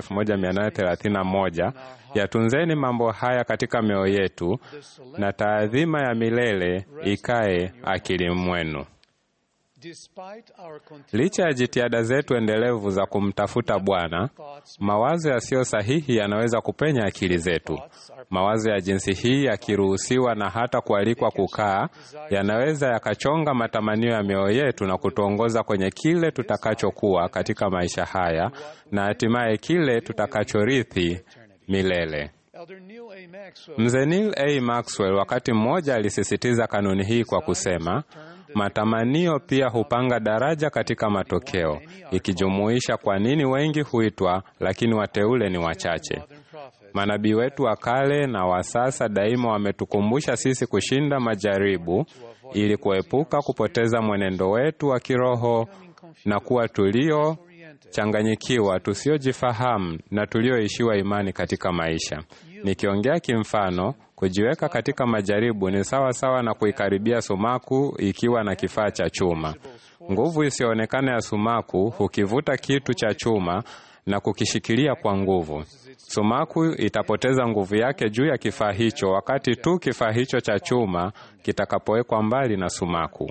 1831, yatunzeni mambo haya katika mioyo yetu na taadhima ya milele ikae akili mwenu. Despite our continued Licha ya jitihada zetu endelevu za kumtafuta Bwana, mawazo yasiyo sahihi yanaweza kupenya akili zetu. Mawazo ya jinsi hii yakiruhusiwa na hata kualikwa kukaa, yanaweza yakachonga matamanio ya mioyo yetu na kutuongoza kwenye kile tutakachokuwa katika maisha haya na hatimaye kile tutakachorithi milele. Elder Neil A. Maxwell Mzee Neil A. Maxwell wakati mmoja alisisitiza kanuni hii kwa kusema, matamanio pia hupanga daraja katika matokeo, ikijumuisha kwa nini wengi huitwa lakini wateule ni wachache. Manabii wetu wa kale na wa sasa daima wametukumbusha sisi kushinda majaribu ili kuepuka kupoteza mwenendo wetu wa kiroho na kuwa tulio changanyikiwa, tusiojifahamu na tulioishiwa imani katika maisha. Nikiongea kimfano, kujiweka katika majaribu ni sawa sawa na kuikaribia sumaku ikiwa na kifaa cha chuma. Nguvu isiyoonekana ya sumaku hukivuta kitu cha chuma na kukishikilia kwa nguvu. Sumaku itapoteza nguvu yake juu ya kifaa hicho wakati tu kifaa hicho cha chuma kitakapowekwa mbali na sumaku.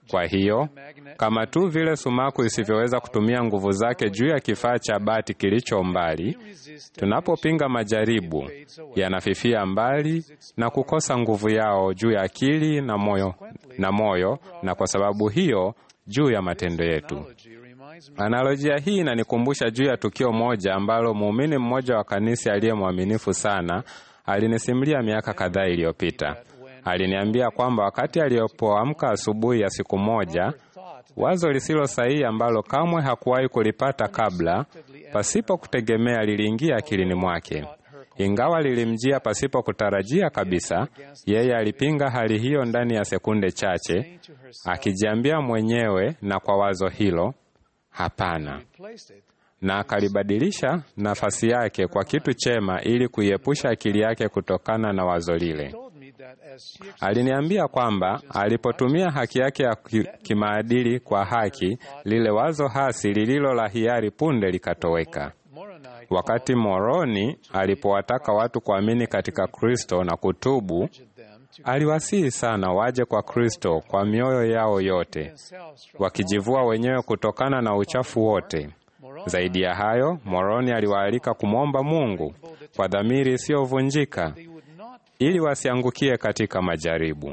Kwa hiyo kama tu vile sumaku isivyoweza kutumia nguvu zake juu ya kifaa cha bati kilicho mbali, tunapopinga majaribu yanafifia mbali na kukosa nguvu yao juu ya akili na moyo, na moyo, na kwa sababu hiyo juu ya matendo yetu. Analojia hii inanikumbusha juu ya tukio moja ambalo muumini mmoja wa kanisa aliye mwaminifu sana alinisimulia miaka kadhaa iliyopita. Aliniambia kwamba wakati alipoamka asubuhi ya siku moja, wazo lisilo sahihi ambalo kamwe hakuwahi kulipata kabla, pasipo kutegemea, liliingia akilini mwake. Ingawa lilimjia pasipo kutarajia kabisa, yeye alipinga hali hiyo ndani ya sekunde chache, akijiambia mwenyewe na kwa wazo hilo, hapana, na akalibadilisha nafasi yake kwa kitu chema ili kuiepusha akili yake kutokana na wazo lile. Aliniambia kwamba alipotumia haki yake ya kimaadili kwa haki, lile wazo hasi lililo la hiari punde likatoweka. Wakati Moroni alipowataka watu kuamini katika Kristo na kutubu, aliwasihi sana waje kwa Kristo kwa mioyo yao yote, wakijivua wenyewe kutokana na uchafu wote. Zaidi ya hayo, Moroni aliwaalika kumwomba Mungu kwa dhamiri isiyovunjika ili wasiangukie katika majaribu.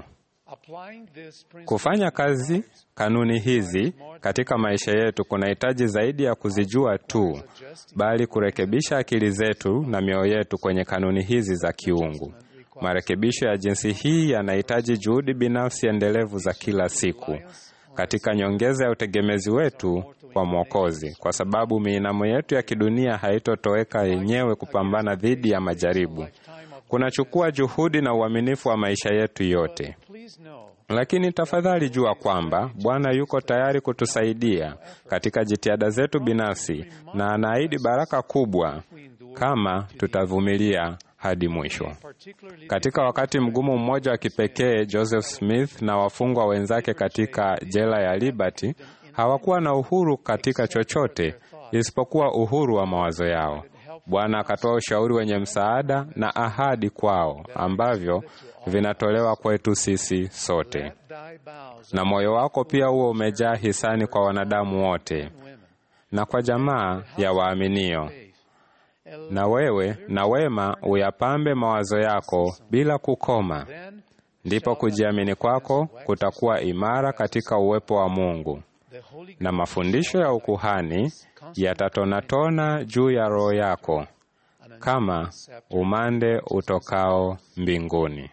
Kufanya kazi kanuni hizi katika maisha yetu kunahitaji zaidi ya kuzijua tu, bali kurekebisha akili zetu na mioyo yetu kwenye kanuni hizi za kiungu. Marekebisho ya jinsi hii yanahitaji juhudi binafsi endelevu za kila siku katika nyongeza ya utegemezi wetu kwa Mwokozi, kwa sababu miinamo yetu ya kidunia haitotoweka yenyewe kupambana dhidi ya majaribu. Kunachukua juhudi na uaminifu wa maisha yetu yote. Lakini tafadhali jua kwamba Bwana yuko tayari kutusaidia katika jitihada zetu binafsi na anaahidi baraka kubwa kama tutavumilia hadi mwisho. Katika wakati mgumu mmoja wa kipekee, Joseph Smith na wafungwa wenzake katika jela ya Liberty hawakuwa na uhuru katika chochote isipokuwa uhuru wa mawazo yao. Bwana akatoa ushauri wenye msaada na ahadi kwao ambavyo vinatolewa kwetu sisi sote. Na moyo wako pia huo umejaa hisani kwa wanadamu wote na kwa jamaa ya waaminio. Na wewe na wema uyapambe mawazo yako bila kukoma, ndipo kujiamini kwako kutakuwa imara katika uwepo wa Mungu, na mafundisho ya ukuhani yatatonatona juu ya roho yako kama umande utokao mbinguni.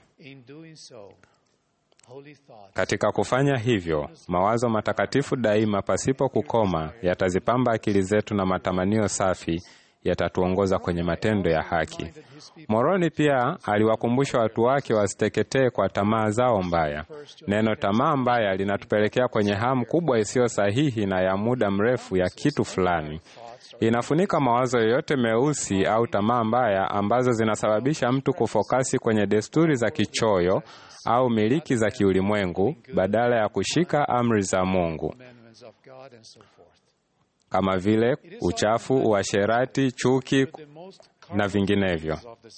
Katika kufanya hivyo, mawazo matakatifu daima, pasipo kukoma, yatazipamba akili zetu na matamanio safi yatatuongoza kwenye matendo ya haki. Moroni pia aliwakumbusha watu wake wasiteketee kwa tamaa zao mbaya. Neno tamaa mbaya linatupelekea kwenye hamu kubwa isiyo sahihi na ya muda mrefu ya kitu fulani. Inafunika mawazo yoyote meusi au tamaa mbaya ambazo zinasababisha mtu kufokasi kwenye desturi za kichoyo au miliki za kiulimwengu badala ya kushika amri za Mungu kama vile uchafu, uasherati, chuki na vinginevyo.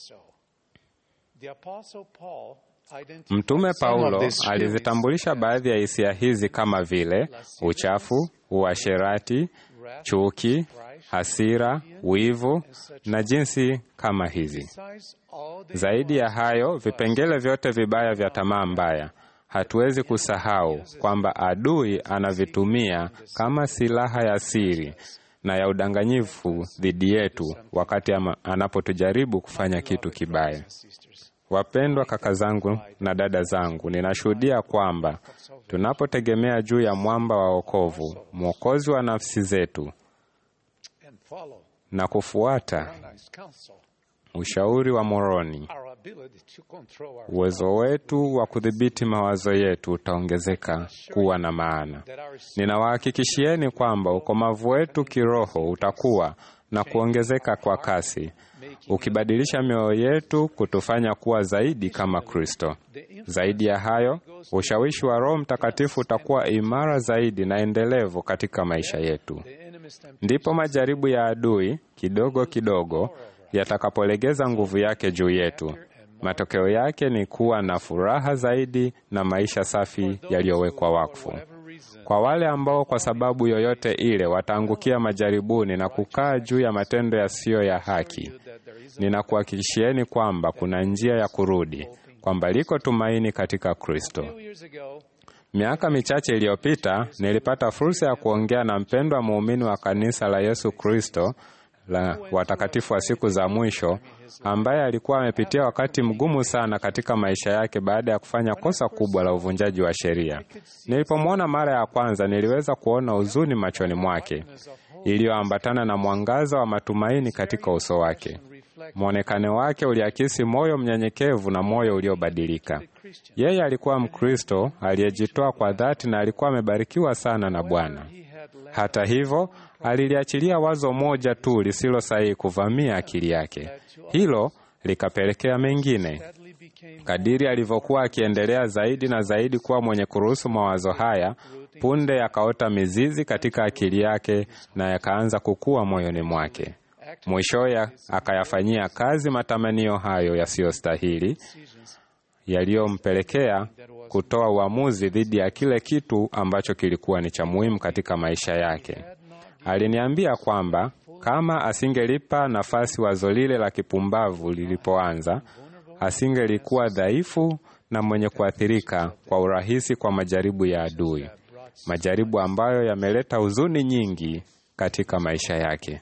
Mtume Paulo alizitambulisha baadhi ya hisia hizi kama vile uchafu, uasherati, chuki, hasira, wivu na jinsi kama hizi. Zaidi ya hayo, vipengele vyote vibaya vya tamaa mbaya hatuwezi kusahau kwamba adui anavitumia kama silaha ya siri na ya udanganyifu dhidi yetu wakati anapotujaribu kufanya kitu kibaya. Wapendwa kaka zangu na dada zangu, ninashuhudia kwamba tunapotegemea juu ya mwamba wa wokovu, mwokozi wa nafsi zetu, na kufuata ushauri wa Moroni, uwezo wetu wa kudhibiti mawazo yetu utaongezeka kuwa na maana. Ninawahakikishieni kwamba ukomavu wetu kiroho utakuwa na kuongezeka kwa kasi, ukibadilisha mioyo yetu kutufanya kuwa zaidi kama Kristo. Zaidi ya hayo, ushawishi wa Roho Mtakatifu utakuwa imara zaidi na endelevu katika maisha yetu. Ndipo majaribu ya adui kidogo kidogo yatakapolegeza nguvu yake juu yetu. Matokeo yake ni kuwa na furaha zaidi na maisha safi yaliyowekwa wakfu. Kwa wale ambao kwa sababu yoyote ile wataangukia majaribuni na kukaa juu ya matendo yasiyo ya haki, ninakuhakikishieni kwamba kuna njia ya kurudi, kwamba liko tumaini katika Kristo. Miaka michache iliyopita nilipata fursa ya kuongea na mpendwa muumini wa kanisa la Yesu Kristo la watakatifu wa siku za mwisho ambaye alikuwa amepitia wakati mgumu sana katika maisha yake baada ya kufanya kosa kubwa la uvunjaji wa sheria. Nilipomwona mara ya kwanza, niliweza kuona huzuni machoni mwake iliyoambatana na mwangaza wa matumaini katika uso wake. Mwonekano wake uliakisi moyo mnyenyekevu na moyo uliobadilika. Yeye alikuwa Mkristo aliyejitoa kwa dhati na alikuwa amebarikiwa sana na Bwana. Hata hivyo, aliliachilia wazo moja tu lisilo sahihi kuvamia akili yake. Hilo likapelekea mengine. Kadiri alivyokuwa akiendelea zaidi na zaidi kuwa mwenye kuruhusu mawazo haya, punde yakaota mizizi katika akili yake na yakaanza kukua moyoni mwake. Mwishowe akayafanyia kazi matamanio hayo yasiyostahili yaliyompelekea kutoa uamuzi dhidi ya kile kitu ambacho kilikuwa ni cha muhimu katika maisha yake. Aliniambia kwamba kama asingelipa nafasi wazo lile la kipumbavu lilipoanza, asingelikuwa dhaifu na mwenye kuathirika kwa urahisi kwa majaribu ya adui, majaribu ambayo yameleta huzuni nyingi katika maisha yake.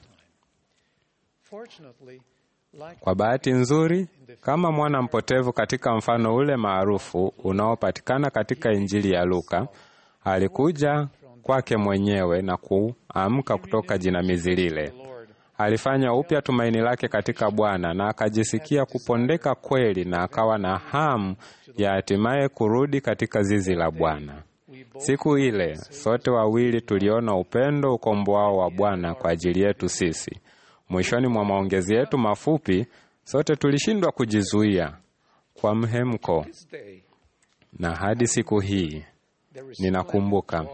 Kwa bahati nzuri, kama mwana mpotevu katika mfano ule maarufu unaopatikana katika Injili ya Luka, alikuja kwake mwenyewe na kuamka kutoka jinamizi lile. Alifanya upya tumaini lake katika Bwana na akajisikia kupondeka kweli, na akawa na hamu ya hatimaye kurudi katika zizi la Bwana. Siku ile sote wawili tuliona upendo ukomboao wa Bwana kwa ajili yetu sisi. Mwishoni mwa maongezi yetu mafupi, sote tulishindwa kujizuia kwa mhemko, na hadi siku hii ninakumbuka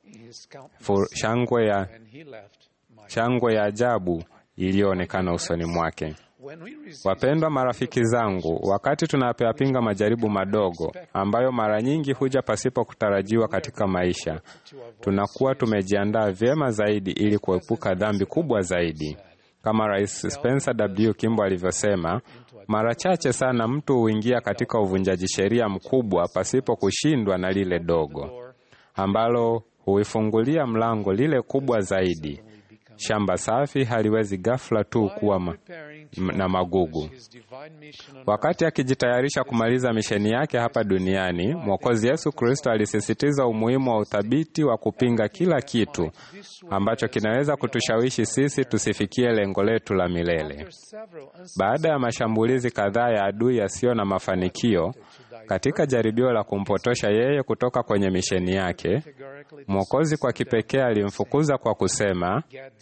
shangwe ya, shangwe ya ajabu iliyoonekana usoni mwake. Wapendwa marafiki zangu, wakati tunapoyapinga majaribu madogo ambayo mara nyingi huja pasipo kutarajiwa katika maisha, tunakuwa tumejiandaa vyema zaidi ili kuepuka dhambi kubwa zaidi. Kama Rais Spencer W. Kimball alivyosema, mara chache sana mtu huingia katika uvunjaji sheria mkubwa pasipo kushindwa na lile dogo ambalo huifungulia mlango lile kubwa zaidi. Shamba safi haliwezi ghafla tu kuwa ma, na magugu. Wakati akijitayarisha kumaliza misheni yake hapa duniani, Mwokozi Yesu Kristo alisisitiza umuhimu wa uthabiti wa kupinga kila kitu ambacho kinaweza kutushawishi sisi tusifikie lengo letu la milele. Baada ya mashambulizi kadhaa ya adui yasiyo na mafanikio katika jaribio la kumpotosha yeye kutoka kwenye misheni yake, Mwokozi kwa kipekee alimfukuza kwa kusema,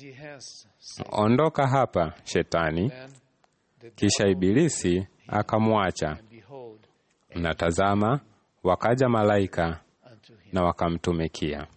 ondoka hapa Shetani. Kisha Ibilisi akamwacha, na tazama, wakaja malaika na wakamtumikia.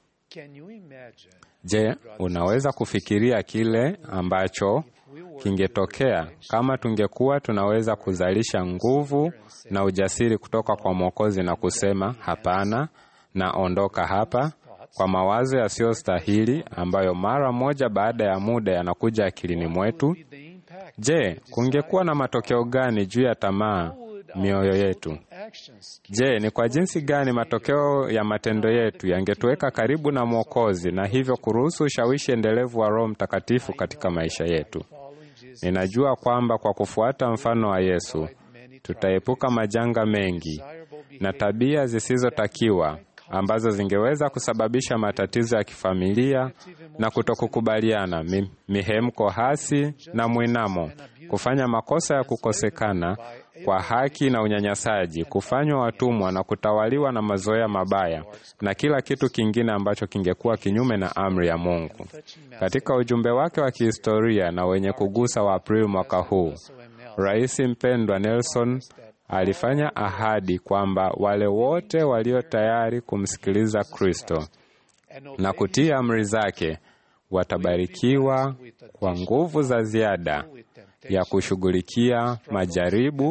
Je, unaweza kufikiria kile ambacho kingetokea kama tungekuwa tunaweza kuzalisha nguvu na ujasiri kutoka kwa Mwokozi na kusema hapana na ondoka hapa, kwa mawazo yasiyostahili ambayo mara moja baada ya muda yanakuja akilini mwetu? Je, kungekuwa na matokeo gani juu ya tamaa mioyo yetu? Je, ni kwa jinsi gani matokeo ya matendo yetu yangetuweka karibu na Mwokozi na hivyo kuruhusu ushawishi endelevu wa Roho Mtakatifu katika maisha yetu? Ninajua kwamba kwa kufuata mfano wa Yesu tutaepuka majanga mengi na tabia zisizotakiwa ambazo zingeweza kusababisha matatizo ya kifamilia na kutokukubaliana, mi, mihemko hasi na mwinamo, kufanya makosa ya kukosekana kwa haki na unyanyasaji, kufanywa watumwa na kutawaliwa na mazoea mabaya na kila kitu kingine ambacho kingekuwa kinyume na amri ya Mungu. Katika ujumbe wake wa kihistoria na wenye kugusa wa Aprili mwaka huu, Rais mpendwa Nelson alifanya ahadi kwamba wale wote walio tayari kumsikiliza Kristo na kutii amri zake watabarikiwa kwa nguvu za ziada ya kushughulikia majaribu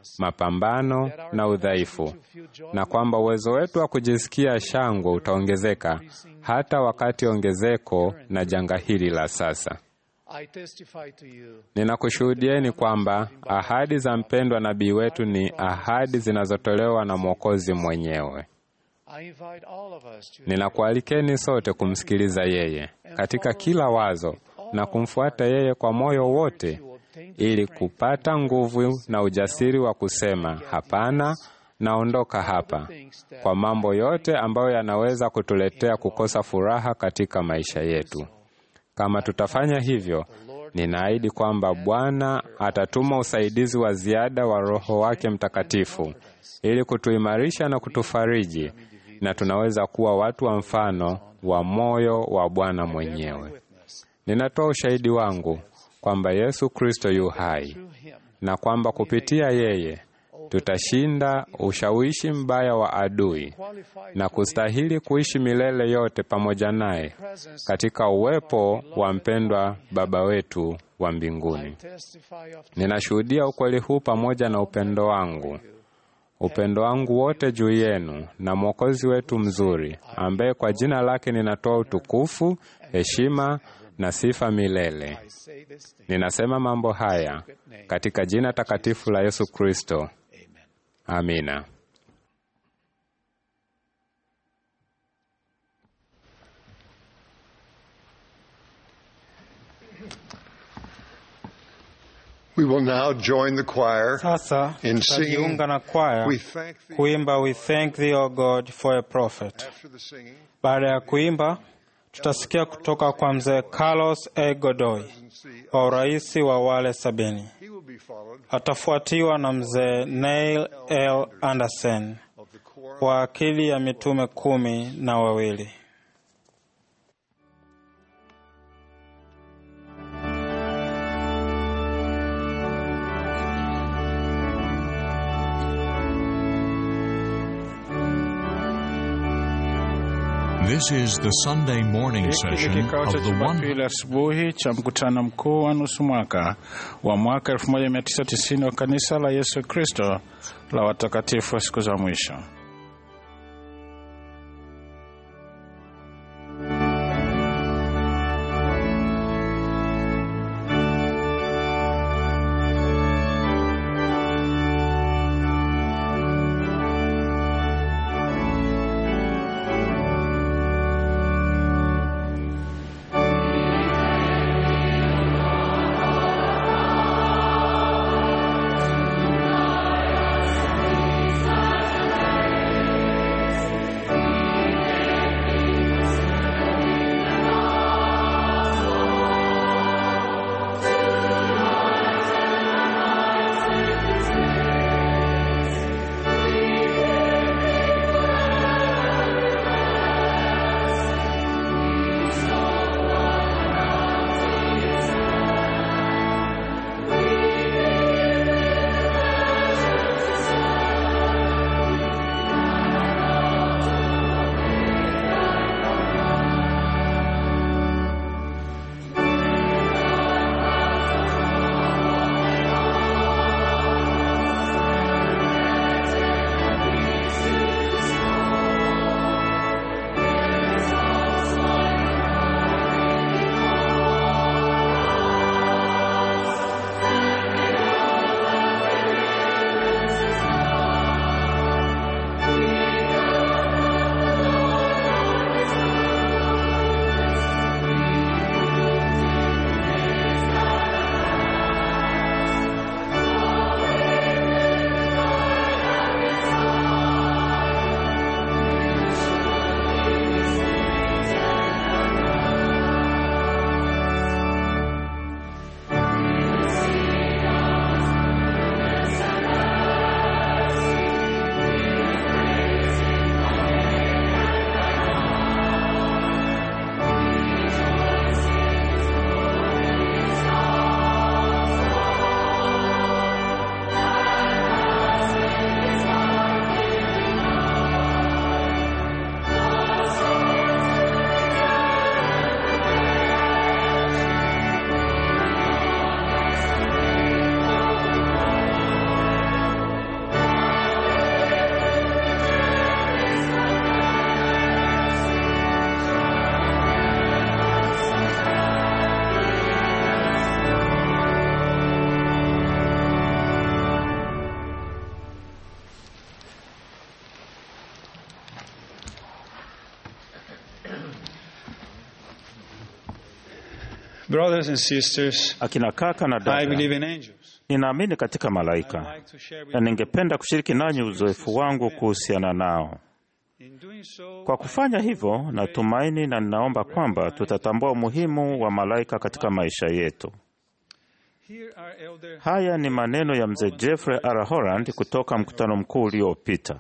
mapambano na udhaifu, na kwamba uwezo wetu wa kujisikia shangwe utaongezeka hata wakati ongezeko na janga hili la sasa. I testify to you Ninakushuhudieni kwamba ahadi za mpendwa nabii wetu ni ahadi zinazotolewa na Mwokozi mwenyewe. I invite all of us to Ninakualikeni sote kumsikiliza yeye katika kila wazo na kumfuata yeye kwa moyo wote, ili kupata nguvu na ujasiri wa kusema hapana, naondoka hapa, kwa mambo yote ambayo yanaweza kutuletea kukosa furaha katika maisha yetu. Kama tutafanya hivyo, ninaahidi kwamba Bwana atatuma usaidizi wa ziada wa Roho wake Mtakatifu ili kutuimarisha na kutufariji, na tunaweza kuwa watu wa mfano wa moyo wa Bwana mwenyewe. Ninatoa ushahidi wangu kwamba Yesu Kristo yu hai na kwamba kupitia yeye tutashinda ushawishi mbaya wa adui na kustahili kuishi milele yote pamoja naye katika uwepo wa mpendwa Baba wetu wa mbinguni. testify of Ninashuhudia ukweli huu pamoja na upendo wangu, upendo wangu wote juu yenu na Mwokozi wetu mzuri, ambaye kwa jina lake ninatoa utukufu, heshima na sifa milele. say this thing. Ninasema mambo haya katika jina takatifu la Yesu Kristo. Amina. We will now join the choir Sasa in singing. tutajiunga na kwaya We thank thee kuimba We Thank Thee O God for a Prophet. after the singing. Baada ya kuimba, tutasikia kutoka kwa mzee Carlos A. Godoy wa urais wa wale sabini. He will be followed Atafuatiwa na mzee Neil L. Anderson of the choir wa akili ya mitume kumi na wawili. This is the Sunday morning Hiki ni session kikao cha of the one. Jumapili asubuhi cha mkutano mkuu wa nusu mwaka wa mwaka 1990 wa kanisa la Yesu Kristo la watakatifu wa siku za mwisho. Brothers and sisters, Akina kaka na I dada, believe in angels. ninaamini katika malaika like to share with na ningependa kushiriki nanyi uzoefu wangu kuhusiana nao. In doing so, Kwa kufanya hivyo, natumaini na ninaomba kwamba tutatambua umuhimu wa malaika katika maisha yetu. here are Elder Haya ni maneno ya mzee Jeffrey R. Holland kutoka mkutano mkuu uliopita.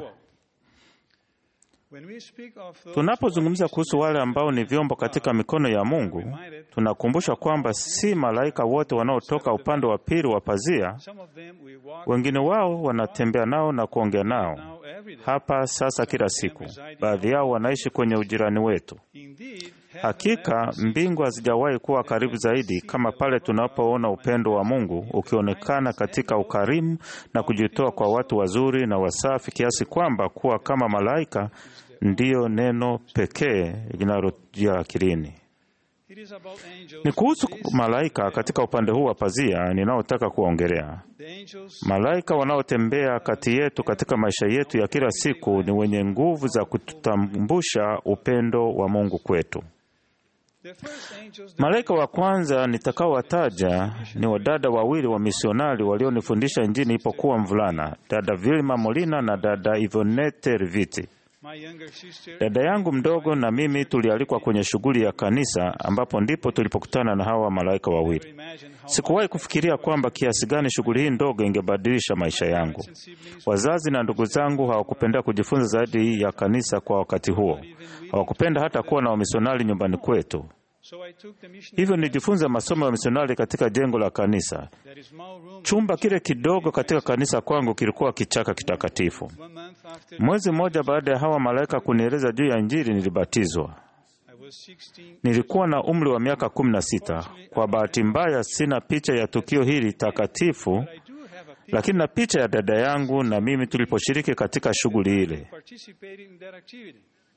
When we speak of those Tunapozungumza kuhusu wale ambao ni vyombo katika mikono ya Mungu, tunakumbusha kwamba si malaika wote wanaotoka upande wa pili wa pazia. some of them we walk Wengine wao wanatembea nao na kuongea nao now every day. hapa sasa kila siku. Baadhi yao wanaishi kwenye ujirani wetu. Indeed, Hakika mbingu hazijawahi kuwa karibu zaidi kama pale tunapoona upendo wa Mungu ukionekana katika ukarimu na kujitoa kwa watu wazuri na wasafi kiasi kwamba kuwa kama malaika ndiyo neno pekee linalojia akilini. it is about angels. Ni kuhusu malaika katika upande huu wa pazia ninaotaka kuongelea. The angels Malaika wanaotembea kati yetu katika maisha yetu ya kila siku ni wenye nguvu za kututambusha upendo wa Mungu kwetu. The first angels Malaika wa kwanza nitakaowataja ni wadada wawili wa misionari walionifundisha Injili nilipokuwa mvulana, dada Vilma Molina na dada Ivonete Riviti. my younger sister Dada yangu mdogo na mimi tulialikwa kwenye shughuli ya kanisa, ambapo ndipo tulipokutana na hawa malaika wawili. imagine how Sikuwahi kufikiria kwamba kiasi gani shughuli hii ndogo ingebadilisha maisha yangu. Wazazi na ndugu zangu hawakupenda kujifunza zaidi ya kanisa kwa wakati huo. Hawakupenda hata kuwa na wamisionari nyumbani kwetu. so I took the mission Hivyo nilijifunza masomo ya misionari katika jengo la kanisa. that is small room Chumba kile kidogo katika kanisa kwangu kilikuwa kichaka kitakatifu. one month after Mwezi mmoja baada ya hawa malaika kunieleza juu ya Injili, nilibatizwa. I was 16 Nilikuwa na umri wa miaka kumi na sita. Kwa bahati mbaya, sina picha ya tukio hili takatifu, I do have a picture lakini na picha ya dada yangu na mimi tuliposhiriki katika shughuli ile. participating in that activity.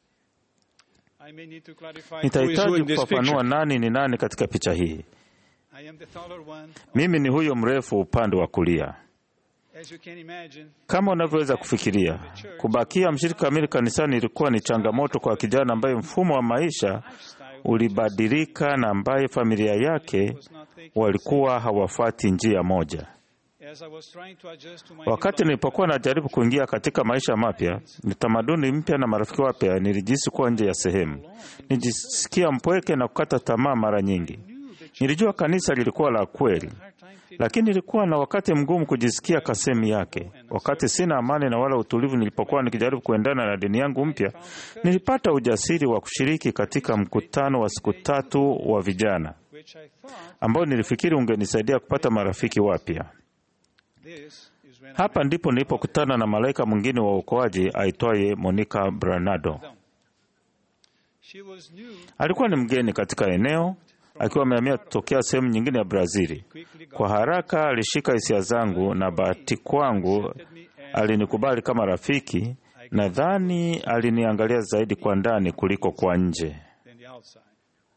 I may need to clarify who is who Nitahitaji in this kufafanua picture. nani ni nani katika picha hii. I am the taller one. Mimi ni huyo mrefu upande wa kulia. As you can imagine, Kama unavyoweza kufikiria, kubakia mshirika kamili kanisani ilikuwa ni changamoto kwa kijana ambaye mfumo wa maisha ulibadilika na ambaye familia yake walikuwa hawafuati njia moja. as I was trying to adjust to my Wakati nilipokuwa najaribu kuingia katika maisha mapya, ni tamaduni mpya na marafiki wapya, nilijihisi kuwa nje ya sehemu. Nilijisikia mpweke na kukata tamaa mara nyingi. Nilijua kanisa lilikuwa la kweli, lakini nilikuwa na wakati mgumu kujisikia kasemi yake. Wakati sina amani na wala utulivu nilipokuwa nikijaribu kuendana na dini yangu mpya, nilipata ujasiri wa kushiriki katika mkutano wa siku tatu wa vijana which I thought ambao nilifikiri ungenisaidia kupata marafiki wapya. this is when Hapa ndipo nilipokutana na malaika mwingine wa uokoaji aitwaye Monica Branado. she was new Alikuwa ni mgeni katika eneo, akiwa amehamia kutokea sehemu nyingine ya Brazili. Kwa haraka alishika hisia zangu, na bahati kwangu alinikubali kama rafiki. Nadhani aliniangalia zaidi kwa ndani kuliko kwa nje. than the outside.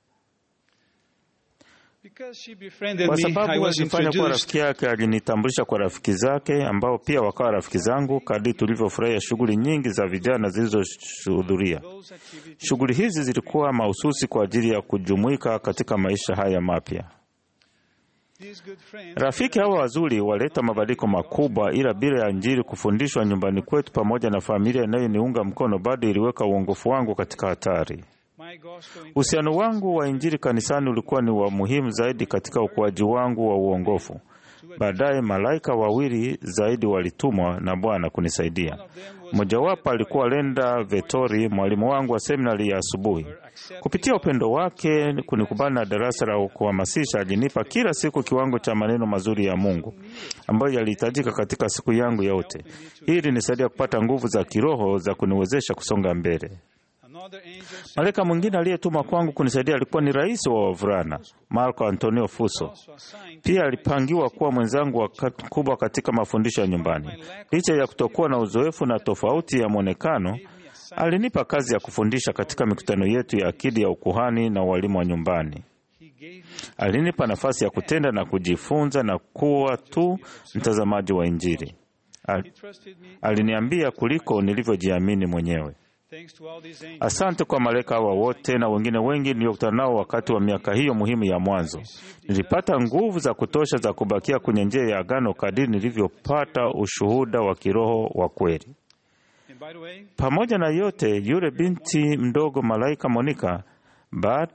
Because she befriended Kwa me, I sababu was alifanya kuwa introduced rafiki yake, alinitambulisha kwa rafiki zake ambao pia wakawa rafiki zangu, kadri tulivyofurahia shughuli nyingi za vijana zilizohudhuria. those activities. Shughuli hizi zilikuwa mahususi kwa ajili ya kujumuika katika maisha haya mapya. These good friends Rafiki hawa wazuri waleta mabadiliko makubwa, ila bila ya Injili kufundishwa nyumbani kwetu pamoja na familia inayoniunga mkono, bado iliweka uongofu wangu katika hatari. my gospel in Uhusiano wangu wa Injili kanisani ulikuwa ni wa muhimu zaidi katika ukuaji wangu wa uongofu. Baadaye malaika wawili zaidi walitumwa na Bwana kunisaidia. Mmojawapo alikuwa Lenda Vetori, mwalimu wangu wa seminari ya asubuhi. Kupitia upendo wake kunikubali na darasa la kuhamasisha, alinipa kila siku kiwango cha maneno mazuri ya Mungu ambayo yalihitajika katika siku yangu yote. Hii ilinisaidia kupata nguvu za kiroho za kuniwezesha kusonga mbele. another angel Malaika mwingine aliyetumwa kwangu kunisaidia alikuwa ni rais wa wavulana Marco Antonio Fuso. also assigned Pia alipangiwa kuwa mwenzangu wa kat- mkubwa katika mafundisho ya nyumbani. Licha ya kutokuwa na uzoefu na tofauti ya mwonekano, alinipa kazi ya kufundisha katika mikutano yetu ya akidi ya ukuhani na walimu wa nyumbani. he gave me Alinipa nafasi ya kutenda na kujifunza na kuwa tu mtazamaji wa Injili. Al- he trusted me aliniambia kuliko nilivyojiamini mwenyewe. Asante kwa malaika hawa wote na wengine wengi niliokutana nao wakati wa miaka hiyo muhimu ya mwanzo. Nilipata nguvu za kutosha za kubakia kwenye njia ya agano kadiri nilivyopata ushuhuda wa kiroho wa kweli. Pamoja na yote, yule binti mdogo malaika Monika, baada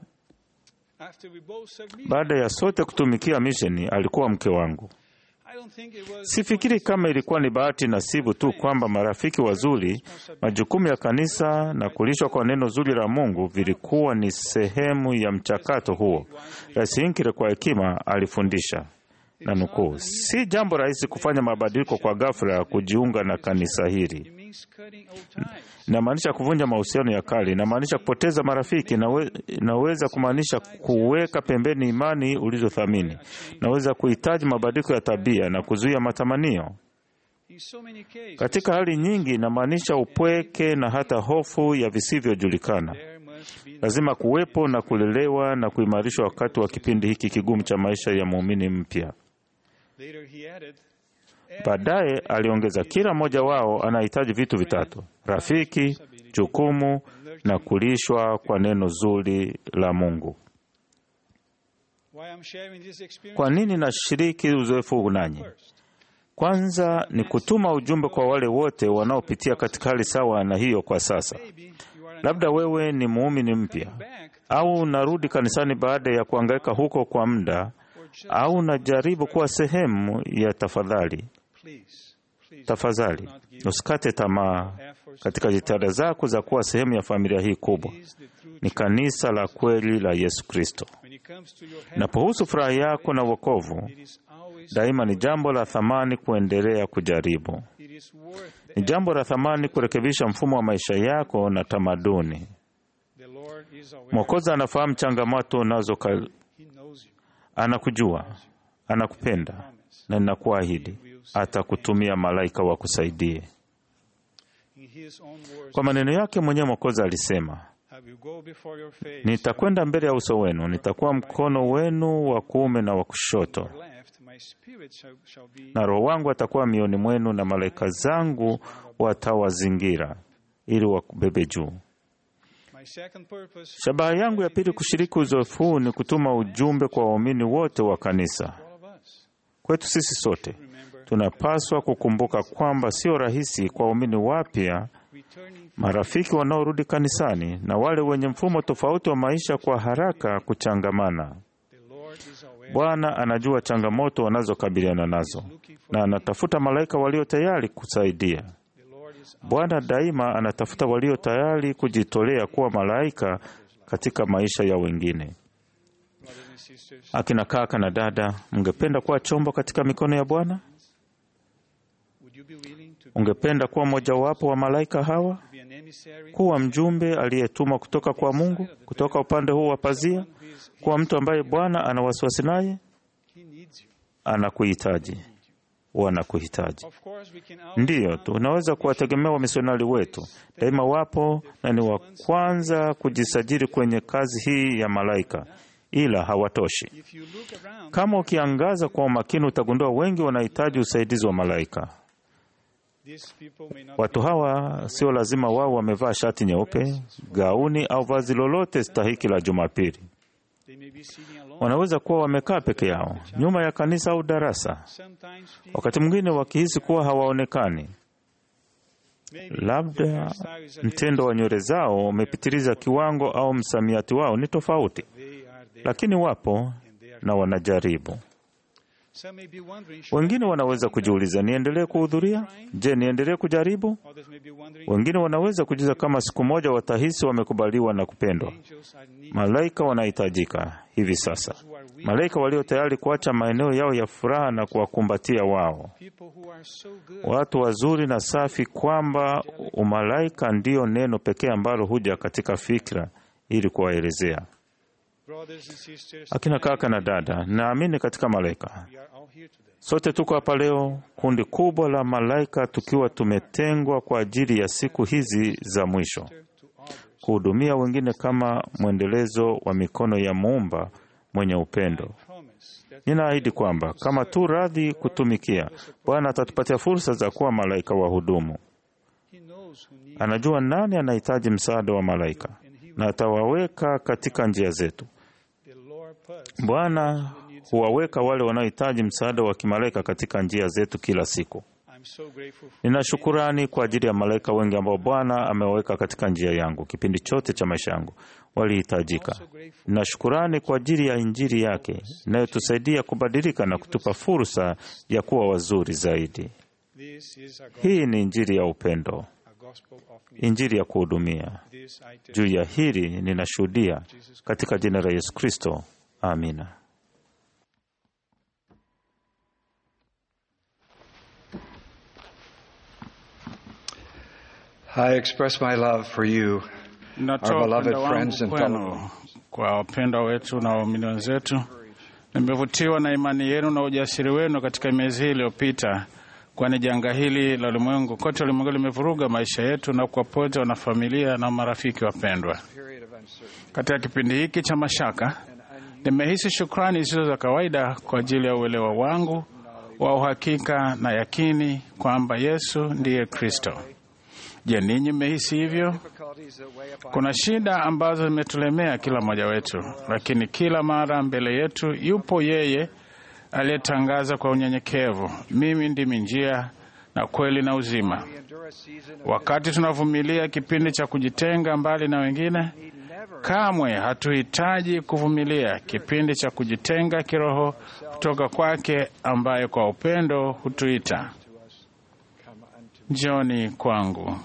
baada ya sote kutumikia misheni, alikuwa mke wangu. Sifikiri kama ilikuwa ni bahati nasibu tu kwamba marafiki wazuri, majukumu ya kanisa na kulishwa kwa neno zuri la Mungu vilikuwa ni sehemu ya mchakato huo. Rais Hinckley kwa hekima alifundisha na nukuu, si jambo rahisi kufanya mabadiliko kwa ghafla ya kujiunga na kanisa hili. Inamaanisha kuvunja mahusiano ya kale, inamaanisha kupoteza marafiki, inawe, inaweza kumaanisha kuweka pembeni imani ulizothamini, inaweza kuhitaji mabadiliko ya tabia na kuzuia matamanio. Katika hali nyingi, inamaanisha upweke na hata hofu ya visivyojulikana. Lazima kuwepo na kulelewa na kuimarishwa wakati wa kipindi hiki kigumu cha maisha ya muumini mpya. Baadaye aliongeza, kila mmoja wao anahitaji vitu vitatu: rafiki, jukumu na kulishwa kwa neno zuri la Mungu. Kwa nini nashiriki uzoefu huu nanyi? Kwanza ni kutuma ujumbe kwa wale wote wanaopitia katika hali sawa na hiyo kwa sasa. Labda wewe ni muumini mpya au unarudi kanisani baada ya kuhangaika huko kwa muda, au unajaribu kuwa sehemu ya tafadhali Tafadhali usikate tamaa katika jitihada zako za kuwa sehemu ya familia hii kubwa. Ni kanisa la kweli la Yesu Kristo. Inapohusu furaha yako na wokovu, daima ni jambo la thamani kuendelea kujaribu. Ni jambo la thamani kurekebisha mfumo wa maisha yako na tamaduni. Mwokozi anafahamu changamoto unazo, anakujua, anakupenda na ninakuahidi atakutumia malaika wa kusaidie. Kwa maneno yake mwenyewe Mwokozi alisema, nitakwenda mbele ya uso wenu, nitakuwa mkono wenu wa kuume na wa kushoto, na Roho wangu atakuwa mioni mwenu, na malaika zangu watawazingira ili wakubebe juu. Shabaha yangu ya pili kushiriki uzoefu huu ni kutuma ujumbe kwa waumini wote wa kanisa. Kwetu sisi sote tunapaswa kukumbuka kwamba sio rahisi kwa waumini wapya, marafiki wanaorudi kanisani na wale wenye mfumo tofauti wa maisha kwa haraka kuchangamana. Bwana anajua changamoto wanazokabiliana nazo na anatafuta malaika walio tayari kusaidia. Bwana daima anatafuta walio tayari kujitolea kuwa malaika katika maisha ya wengine. Akina kaka na dada, mngependa kuwa chombo katika mikono ya Bwana? Ungependa kuwa mojawapo wa malaika hawa, kuwa mjumbe aliyetumwa kutoka kwa Mungu, kutoka upande huu wa pazia, kuwa mtu ambaye Bwana ana wasiwasi naye? Anakuhitaji, wanakuhitaji. Ndiyo, tunaweza kuwategemea wamisionari wetu, daima wapo na ni wa kwanza kujisajili kwenye kazi hii ya malaika, ila hawatoshi. Kama ukiangaza kwa umakini, utagundua wengi wanahitaji usaidizi wa malaika. Watu hawa sio lazima wao wamevaa shati nyeupe, gauni au vazi lolote stahiki la Jumapili. Wanaweza kuwa wamekaa peke yao nyuma ya kanisa au darasa, wakati mwingine wakihisi kuwa hawaonekani. Labda mtindo wa nywele zao umepitiliza kiwango au msamiati wao ni tofauti, lakini wapo na wanajaribu. Wengine wanaweza kujiuliza, niendelee kuhudhuria? Je, niendelee kujaribu? Wengine wanaweza kujiuliza kama siku moja watahisi wamekubaliwa na kupendwa. Malaika wanahitajika hivi sasa, malaika walio tayari kuacha maeneo yao ya furaha na kuwakumbatia wao, watu wazuri na safi, kwamba umalaika ndiyo neno pekee ambalo huja katika fikra ili kuwaelezea. Akina kaka na dada, naamini katika malaika. Sote tuko hapa leo, kundi kubwa la malaika, tukiwa tumetengwa kwa ajili ya siku hizi za mwisho, kuhudumia wengine kama mwendelezo wa mikono ya Muumba mwenye upendo. Ninaahidi kwamba kama tu radhi kutumikia, Bwana atatupatia fursa za kuwa malaika wa hudumu. Anajua nani anahitaji msaada wa malaika na atawaweka katika njia zetu. Bwana huwaweka wale wanaohitaji msaada wa kimalaika katika njia zetu kila siku. Nina shukurani kwa ajili ya malaika wengi ambao Bwana amewaweka katika njia yangu kipindi chote cha maisha yangu, walihitajika. Nina shukurani kwa ajili ya Injili yake inayotusaidia kubadilika na kutupa fursa ya kuwa wazuri zaidi. Hii ni Injili ya upendo, Injili ya kuhudumia. Juu ya hili ninashuhudia katika jina la Yesu Kristo, amina. I express my love for you, our Natoa beloved upendo friends wangu and fellow kwenu kwa wapendwa wetu na waumini wenzetu. Nimevutiwa na imani yenu na ujasiri wenu katika miezi hii iliyopita, kwani janga hili la ulimwengu kote ulimwengu limevuruga maisha yetu na kuwapote wanafamilia na marafiki wapendwa. Katika kipindi hiki cha mashaka, nimehisi shukrani zisizo za kawaida kwa ajili ya uelewa wangu wa uhakika na yakini kwamba Yesu ndiye Kristo. Je, ninyi mmehisi hivyo? Kuna shida ambazo zimetulemea kila mmoja wetu, lakini kila mara mbele yetu yupo yeye aliyetangaza kwa unyenyekevu, mimi ndimi njia na kweli na uzima. Wakati tunavumilia kipindi cha kujitenga mbali na wengine, kamwe hatuhitaji kuvumilia kipindi cha kujitenga kiroho kutoka kwake, ambaye kwa upendo hutuita njoni kwangu.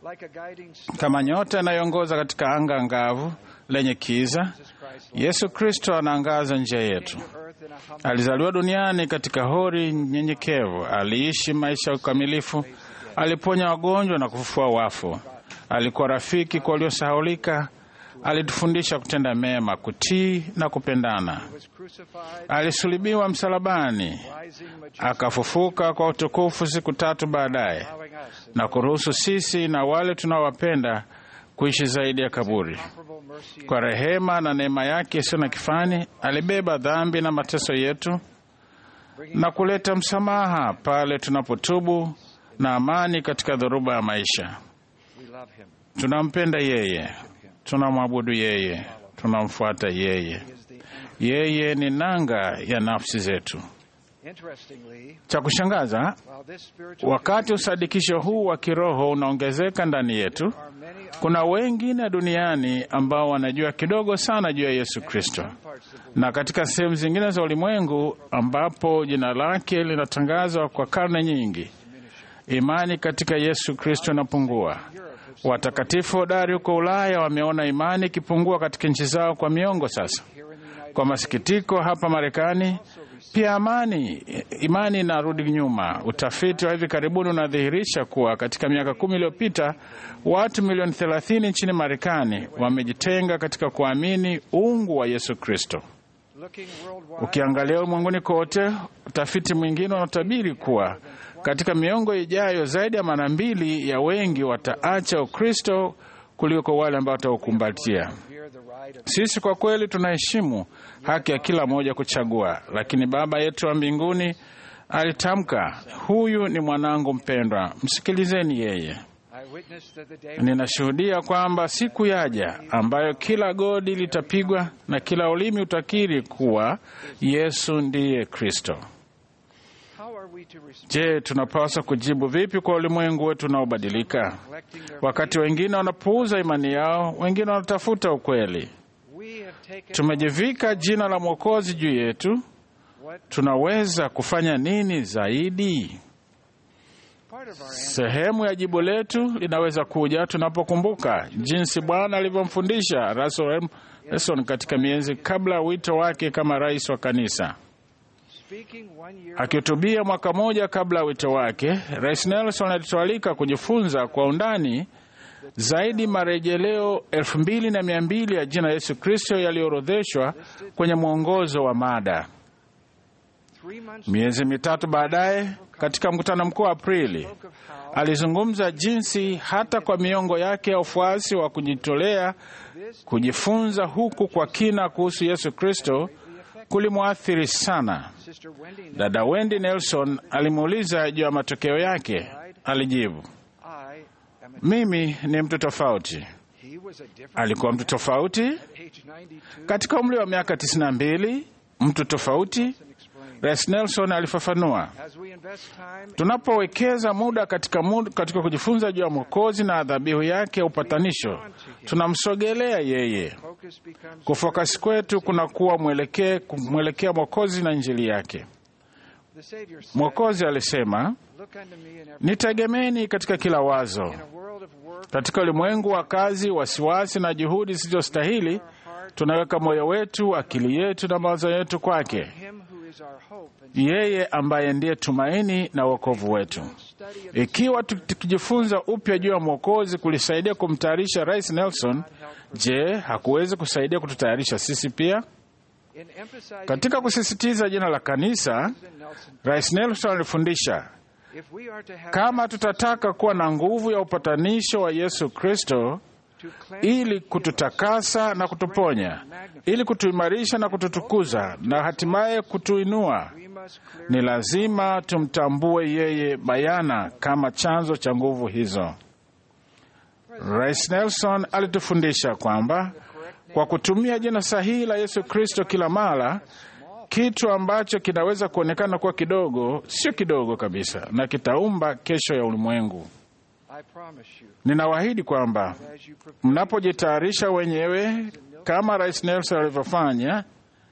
Kama nyota inayoongoza katika anga angavu lenye kiza, Yesu Kristo anaangaza njia yetu. Alizaliwa duniani katika hori nyenyekevu, aliishi maisha ya ukamilifu, aliponya wagonjwa na kufufua wafu, alikuwa rafiki kwa waliosahaulika, alitufundisha kutenda mema, kutii na kupendana. Alisulubiwa msalabani, akafufuka kwa utukufu siku tatu baadaye, na kuruhusu sisi na wale tunaowapenda kuishi zaidi ya kaburi. Kwa rehema na neema yake isiyo na kifani, alibeba dhambi na mateso yetu na kuleta msamaha pale tunapotubu na amani katika dhoruba ya maisha. Tunampenda yeye, tunamwabudu yeye, tunamfuata yeye. Yeye ni nanga ya nafsi zetu. Cha kushangaza, wakati usadikisho huu wa kiroho unaongezeka ndani yetu, kuna wengine duniani ambao wanajua kidogo sana juu ya Yesu Kristo, na katika sehemu zingine za ulimwengu ambapo jina lake linatangazwa kwa karne nyingi, imani katika Yesu Kristo inapungua. Watakatifu hodari huko Ulaya wameona imani ikipungua katika nchi zao kwa miongo sasa. Kwa masikitiko, hapa Marekani pia amani imani inarudi nyuma. Utafiti wa hivi karibuni unadhihirisha kuwa katika miaka kumi iliyopita watu milioni thelathini nchini Marekani wamejitenga katika kuamini uungu wa Yesu Kristo. Ukiangalia ulimwenguni kote, utafiti mwingine unatabiri kuwa katika miongo ijayo zaidi ya mara mbili ya wengi wataacha Ukristo kuliko wale ambao wataukumbatia. Sisi kwa kweli tunaheshimu haki ya kila mmoja kuchagua, lakini Baba yetu wa mbinguni alitamka, huyu ni mwanangu mpendwa, msikilizeni yeye. Ninashuhudia kwamba siku yaja ambayo kila godi litapigwa na kila ulimi utakiri kuwa Yesu ndiye Kristo. Je, tunapaswa kujibu vipi kwa ulimwengu wetu unaobadilika? Wakati wengine wanapuuza imani yao, wengine wanatafuta ukweli. Tumejivika jina la Mwokozi juu yetu. Tunaweza kufanya nini zaidi? Sehemu ya jibu letu linaweza kuja tunapokumbuka jinsi Bwana alivyomfundisha Russell M. Nelson katika miezi kabla ya wito wake kama rais wa kanisa. Akihutubia mwaka mmoja kabla ya wito wake, Rais Nelson alitualika kujifunza kwa undani zaidi marejeleo elfu mbili na mia mbili ya jina Yesu Kristo yaliyoorodheshwa kwenye mwongozo wa mada. Miezi mitatu baadaye, katika mkutano mkuu wa Aprili, alizungumza jinsi hata kwa miongo yake ya ufuasi wa kujitolea kujifunza huku kwa kina kuhusu Yesu Kristo kulimwathiri sana. Dada Wendy Nelson alimuuliza juu ya matokeo yake. Alijibu, Mimi ni mtu tofauti. He was a different Alikuwa mtu tofauti age 92. katika umri wa miaka 92, mtu tofauti. Rais Nelson alifafanua, As we invest time tunapowekeza muda katika, muda katika kujifunza juu ya Mwokozi na dhabihu yake ya upatanisho, tunamsogelea yeye. focus becomes Kufokasi kwetu kunakuwa mwelekee kumwelekea Mwokozi na Injili yake. the Savior said, Mwokozi alisema, Look unto me in every nitegemeni katika kila wazo. in a world of work Katika ulimwengu wa kazi, wasiwasi na juhudi zisizostahili, tunaweka moyo wetu, akili yetu na mawazo yetu kwake, him who is our hope and yeye ambaye ndiye tumaini na wokovu wetu. study of Ikiwa tu- tukijifunza upya juu ya Mwokozi kulisaidia kumtayarisha Rais Nelson, je, hakuwezi kusaidia kututayarisha sisi pia? in emphasizing Katika kusisitiza jina la kanisa, President Nelson, Rais Nelson alifundisha if we are to have kama tutataka kuwa na nguvu ya upatanisho wa Yesu Kristo to cleanse ili kututakasa na kutuponya, ili kutuimarisha na kututukuza na hatimaye kutuinua, we must clear ni lazima tumtambue yeye bayana kama chanzo cha nguvu hizo. Rais Nelson alitufundisha kwamba kwa kutumia jina sahihi la Yesu Kristo kila mara, kitu ambacho kinaweza kuonekana kuwa kidogo sio kidogo kabisa, na kitaumba kesho ya ulimwengu. I promise you Ninawaahidi kwamba as you prepare mnapojitayarisha wenyewe kama Rais Nelson alivyofanya,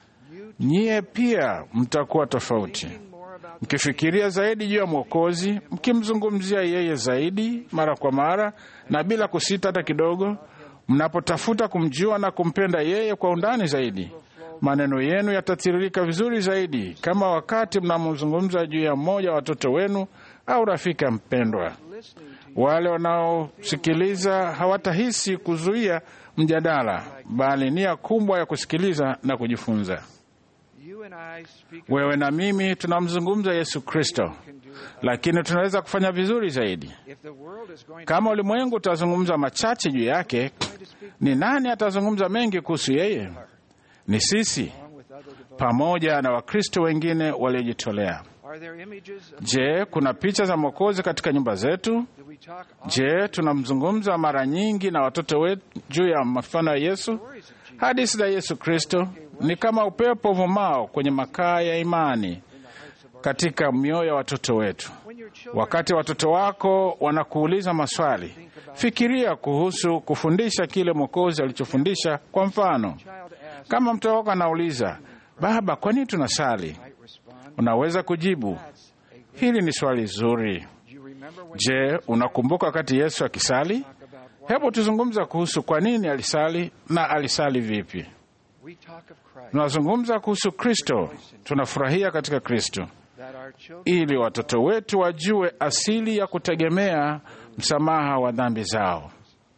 nyie pia mtakuwa tofauti, more about mkifikiria zaidi juu ya Mwokozi, mkimzungumzia yeye zaidi mara kwa mara na bila kusita hata kidogo, mnapotafuta kumjua na kumpenda yeye kwa undani zaidi, maneno yenu yatatiririka vizuri zaidi, kama wakati mnamzungumza juu ya mmoja wa watoto wenu au rafiki mpendwa. Wale wanaosikiliza hawatahisi kuzuia mjadala, bali nia kubwa ya kusikiliza na kujifunza. you and I speak of Wewe na mimi tunamzungumza Yesu Kristo, lakini tunaweza kufanya vizuri zaidi. if the world is going Kama ulimwengu utazungumza machache juu yake, ni nani atazungumza mengi kuhusu yeye? Ni sisi along with other devotees. pamoja na Wakristo wengine waliojitolea. Are there images of Je, kuna picha za Mwokozi katika nyumba zetu? do we talk Je, tunamzungumza mara nyingi na watoto wetu juu ya mfano ya Yesu? stories of Jesus Hadithi za Yesu Kristo ni kama upepo uvumao kwenye makaa ya imani katika mioyo ya watoto wetu. when your children Wakati watoto wako wanakuuliza maswali, fikiria kuhusu kufundisha kile Mwokozi alichofundisha. Kwa mfano, child asks kama mtoto wako anauliza, Baba, kwa nini tunasali? might respond Unaweza kujibu, hili ni swali zuri. do you remember when Je, unakumbuka wakati Yesu akisali? talk about what Hebu tuzungumza kuhusu kwa nini alisali na alisali vipi. we talk of Christ Tunazungumza kuhusu Kristo, tunafurahia katika Kristo, that our children ili watoto wetu wajue asili ya kutegemea msamaha wa dhambi zao.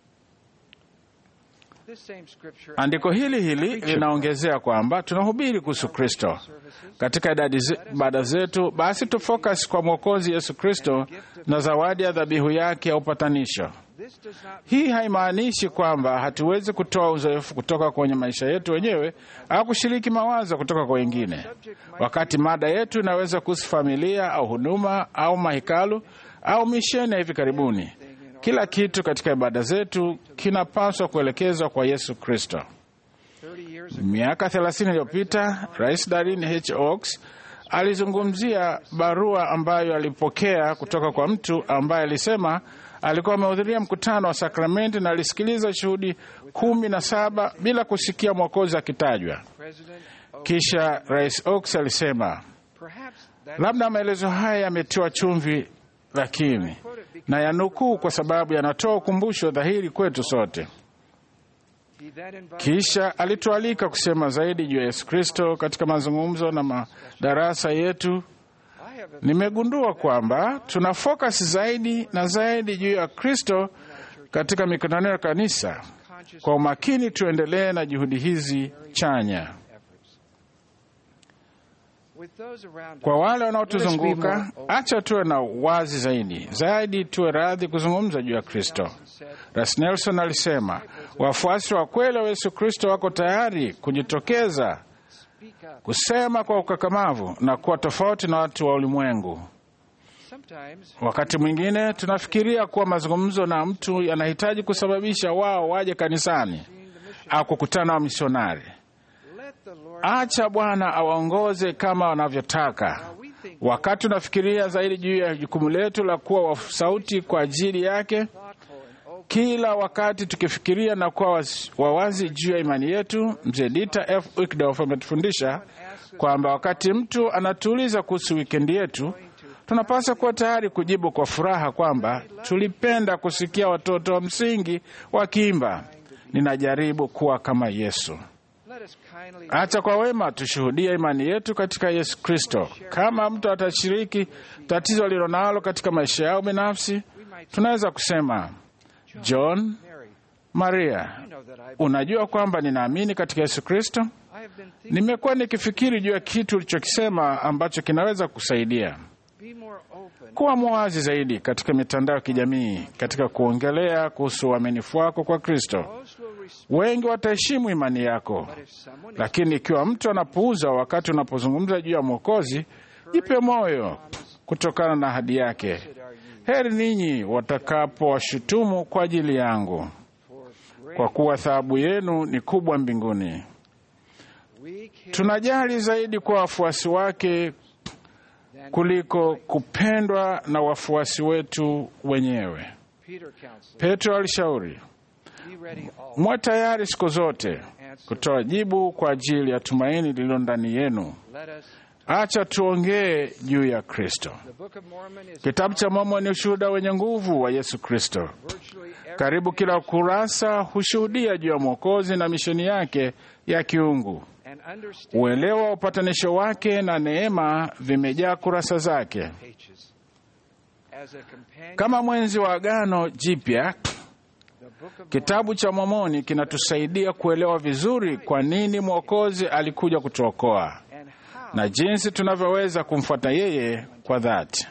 this same scripture Andiko hili hili linaongezea kwamba tunahubiri kuhusu Kristo katika idadi ze- ibada zetu, basi tufocus kwa Mwokozi Yesu Kristo na zawadi ya dhabihu yake ya upatanisho. this does not Hii haimaanishi kwamba hatuwezi kutoa uzoefu kutoka kwenye maisha yetu wenyewe au kushiriki mawazo kutoka kwa wengine. Wakati mada yetu inaweza kuhusu familia au huduma au mahekalu au misheni ya hivi karibuni, kila kitu katika ibada zetu kinapaswa kuelekezwa kwa Yesu Kristo. 30 years ago Miaka 30 iliyopita, Rais Darren H. Oaks alizungumzia barua ambayo alipokea kutoka kwa mtu ambaye alisema alikuwa amehudhuria mkutano wa sakramenti na alisikiliza shuhudi kumi na saba bila kusikia mwokozi akitajwa. president oh, Kisha Rais Oaks alisema perhaps that labda maelezo haya yametiwa chumvi, lakini na yanukuu kwa sababu yanatoa ukumbusho dhahiri kwetu sote. he then invited Kisha alitualika kusema zaidi juu ya Yesu Kristo katika mazungumzo na madarasa yetu. I have a Nimegundua kwamba tuna focus zaidi na zaidi juu ya Kristo katika mikutano ya kanisa. conscious Kwa umakini, tuendelee na juhudi hizi chanya. efforts with those around Kwa us wale wanaotuzunguka, acha tuwe na wazi zaidi zaidi, tuwe radhi kuzungumza juu ya Kristo. said Ras Nelson alisema wafuasi wa kweli wa Yesu Kristo wako tayari kujitokeza speak up kusema kwa ukakamavu na kuwa tofauti na watu wa ulimwengu. sometimes Wakati mwingine tunafikiria kuwa mazungumzo na mtu yanahitaji kusababisha wao waje kanisani au kukutana na wamisionari. let the Lord Acha Bwana awaongoze kama wanavyotaka. Wakati tunafikiria zaidi juu ya jukumu letu la kuwa wa sauti kwa ajili yake, kila wakati tukifikiria na kuwa waz- wawazi juu ya imani yetu, mzee Dieter F. Uchtdorf ametufundisha kwamba wakati mtu anatuuliza kuhusu wikendi yetu, tunapaswa kuwa tayari kujibu kwa furaha kwamba tulipenda kusikia watoto wa msingi wakiimba, ninajaribu kuwa kama Yesu. let us kindly Acha kwa wema tushuhudie imani yetu katika Yesu Kristo. Kama mtu atashiriki tatizo alilonalo katika maisha yao binafsi, tunaweza kusema John, Maria, unajua kwamba ninaamini katika Yesu Kristo. I have been thinking Nimekuwa nikifikiri juu ya kitu ulichokisema ambacho kinaweza kusaidia. be more open Kuwa mwazi zaidi katika mitandao ya kijamii katika kuongelea kuhusu uaminifu wako kwa Kristo. most will respect Wengi wataheshimu imani yako, if someone lakini ikiwa mtu anapuuza wakati unapozungumza juu ya Mwokozi, jipe moyo kutokana na ahadi yake. Heri ninyi watakapowashutumu kwa ajili yangu, kwa kuwa thawabu yenu ni kubwa mbinguni. we care Tunajali zaidi kwa wafuasi wake kuliko kupendwa na wafuasi wetu wenyewe. Peter counseled Petro alishauri, be ready all mwe tayari siku zote kutoa jibu kwa ajili ya tumaini lililo ndani yenu. let us Acha tuongee juu ya Kristo. the Book of Mormon is Kitabu cha Mormoni ni ushuhuda wenye nguvu wa Yesu Kristo. virtually every Karibu kila ukurasa hushuhudia juu ya Mwokozi na misheni yake ya kiungu. and understand Uelewa wa upatanisho wake na neema vimejaa kurasa zake. pages as a companion Kama mwenzi wa Agano Jipya, the Book of kitabu cha Mormoni kinatusaidia kuelewa vizuri kwa nini Mwokozi alikuja kutuokoa and how na jinsi tunavyoweza kumfuata yeye kwa dhati.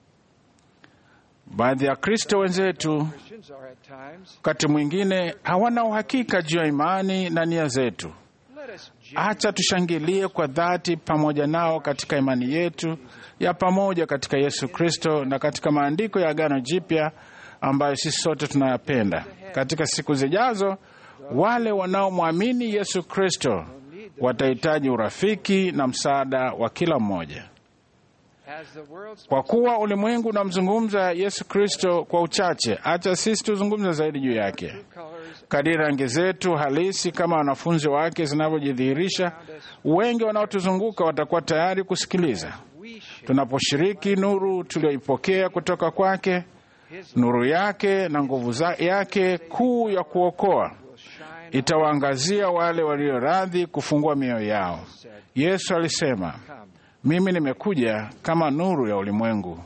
Baadhi ya Kristo wenzetu Christians are at times wakati mwingine hawana uhakika juu ya imani na nia zetu. let us Acha tushangilie kwa dhati pamoja nao katika imani yetu ya pamoja katika Yesu Kristo na katika maandiko ya Agano Jipya ambayo sisi sote tunayapenda. Katika siku zijazo, wale wanaomwamini Yesu Kristo watahitaji urafiki na msaada wa kila mmoja. as the world's Kwa kuwa ulimwengu unamzungumza Yesu Kristo kwa uchache, acha sisi tuzungumze zaidi juu yake colors kadiri rangi zetu halisi kama wanafunzi wake zinavyojidhihirisha. Wengi wanaotuzunguka watakuwa tayari kusikiliza we share tunaposhiriki nuru tuliyoipokea kutoka kwake, nuru yake na nguvu za- yake kuu ya kuokoa itawaangazia wale walio radhi kufungua mioyo yao. Yesu alisema, mimi nimekuja kama nuru ya ulimwengu.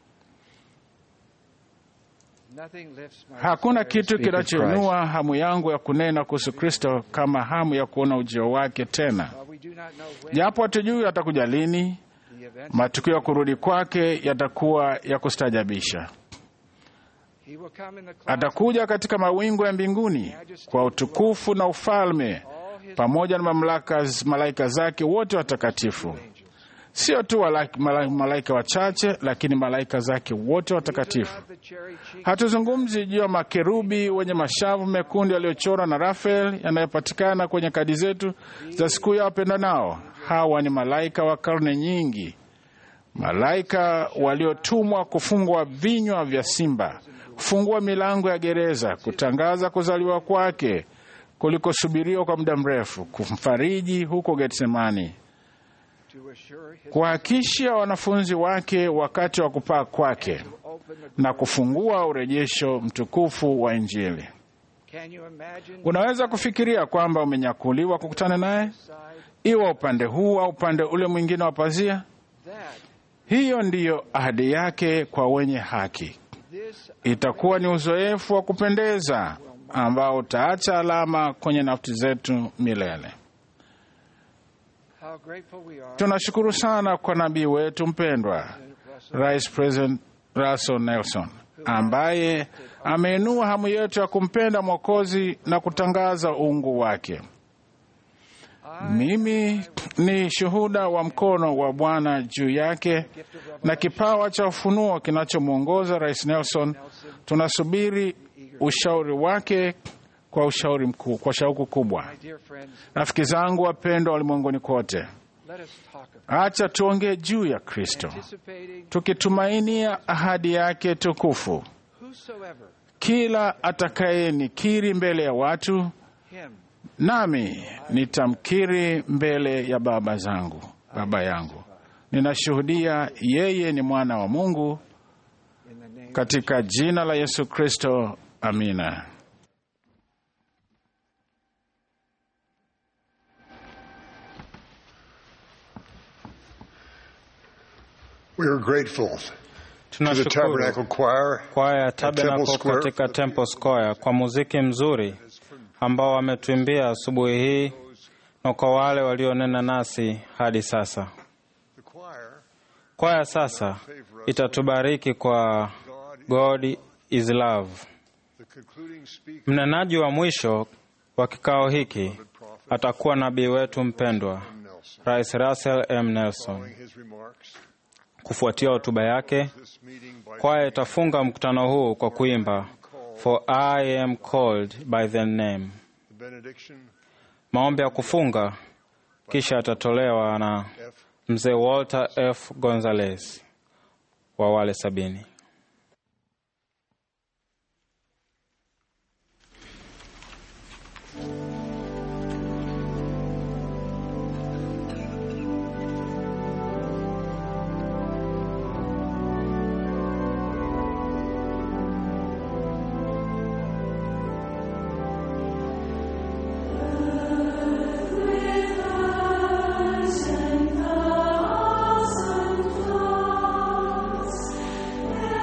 nothing lifts my Hakuna desire to kitu speak of Christ. kinachoinua hamu yangu ya kunena kuhusu Kristo kama hamu ya kuona ujio wake tena. While we do not know when Japo hatujui atakuja lini, the event matukio ya kurudi kwake yatakuwa ya kustajabisha. he will come in the clouds Atakuja katika mawingu ya mbinguni kwa utukufu na ufalme pamoja na mamlaka malaika zake wote watakatifu, sio tu wala- mala- malaika wachache, lakini malaika zake wote watakatifu. the cherry cheek Hatuzungumzi juu ya makerubi wenye mashavu mekundu yaliyochorwa na Rafael yanayopatikana kwenye kadi zetu za siku ya wapendanao. Hawa ni malaika wa karne nyingi, malaika waliotumwa kufungua vinywa vya simba, kufungua milango ya gereza, kutangaza kuzaliwa kwake kulikosubiriwa kwa muda mrefu, kumfariji huko Getsemani, to assure his kuhakikishia wanafunzi wake wakati wa kupaa kwake open the na kufungua urejesho mtukufu wa Injili. Can you imagine Unaweza kufikiria kwamba umenyakuliwa kukutana naye, iwa upande huu au upande ule mwingine wa pazia? that Hiyo ndiyo ahadi yake kwa wenye haki. this Itakuwa ni uzoefu wa kupendeza ambao utaacha alama kwenye nafsi zetu milele. how grateful we are Tunashukuru sana kwa nabii wetu mpendwa Rais President Russell Nelson ambaye ameinua hamu yetu ya kumpenda Mwokozi na kutangaza uungu wake. Mimi ni shuhuda wa mkono wa Bwana juu yake na kipawa cha ufunuo kinachomwongoza Rais Nelson. Tunasubiri ushauri wake kwa ushauri mkuu, kwa shauku kubwa. My dear friends, Rafiki zangu wapendwa ulimwenguni kote, let us talk about acha tuongee juu ya Kristo anticipating tukitumainia ahadi yake tukufu. whosoever Kila atakayenikiri mbele ya watu, him nami nitamkiri mbele ya baba zangu, baba yangu. Ninashuhudia yeye ni mwana wa Mungu, in the name katika jina la Yesu Kristo, amina. We are grateful to the Tunashukuru Tabernacle Choir kwaya ya at Temple Tabernacle Square katika Temple Square kwa muziki mzuri ambao wametuimbia asubuhi hii na kwa wale walionena nasi hadi sasa. The choir Kwaya sasa itatubariki kwa God is love. the concluding speaker Mnenaji wa mwisho wa kikao hiki atakuwa nabii wetu mpendwa Nelson. Rais Russell M. Nelson. Following his remarks, Kufuatia hotuba yake, this meeting by kwaya itafunga mkutano huu kwa kuimba For I am called by the name. the benediction Maombi ya kufunga kisha atatolewa na F. mzee Walter F. Gonzalez wa wale sabini. Awesome cross,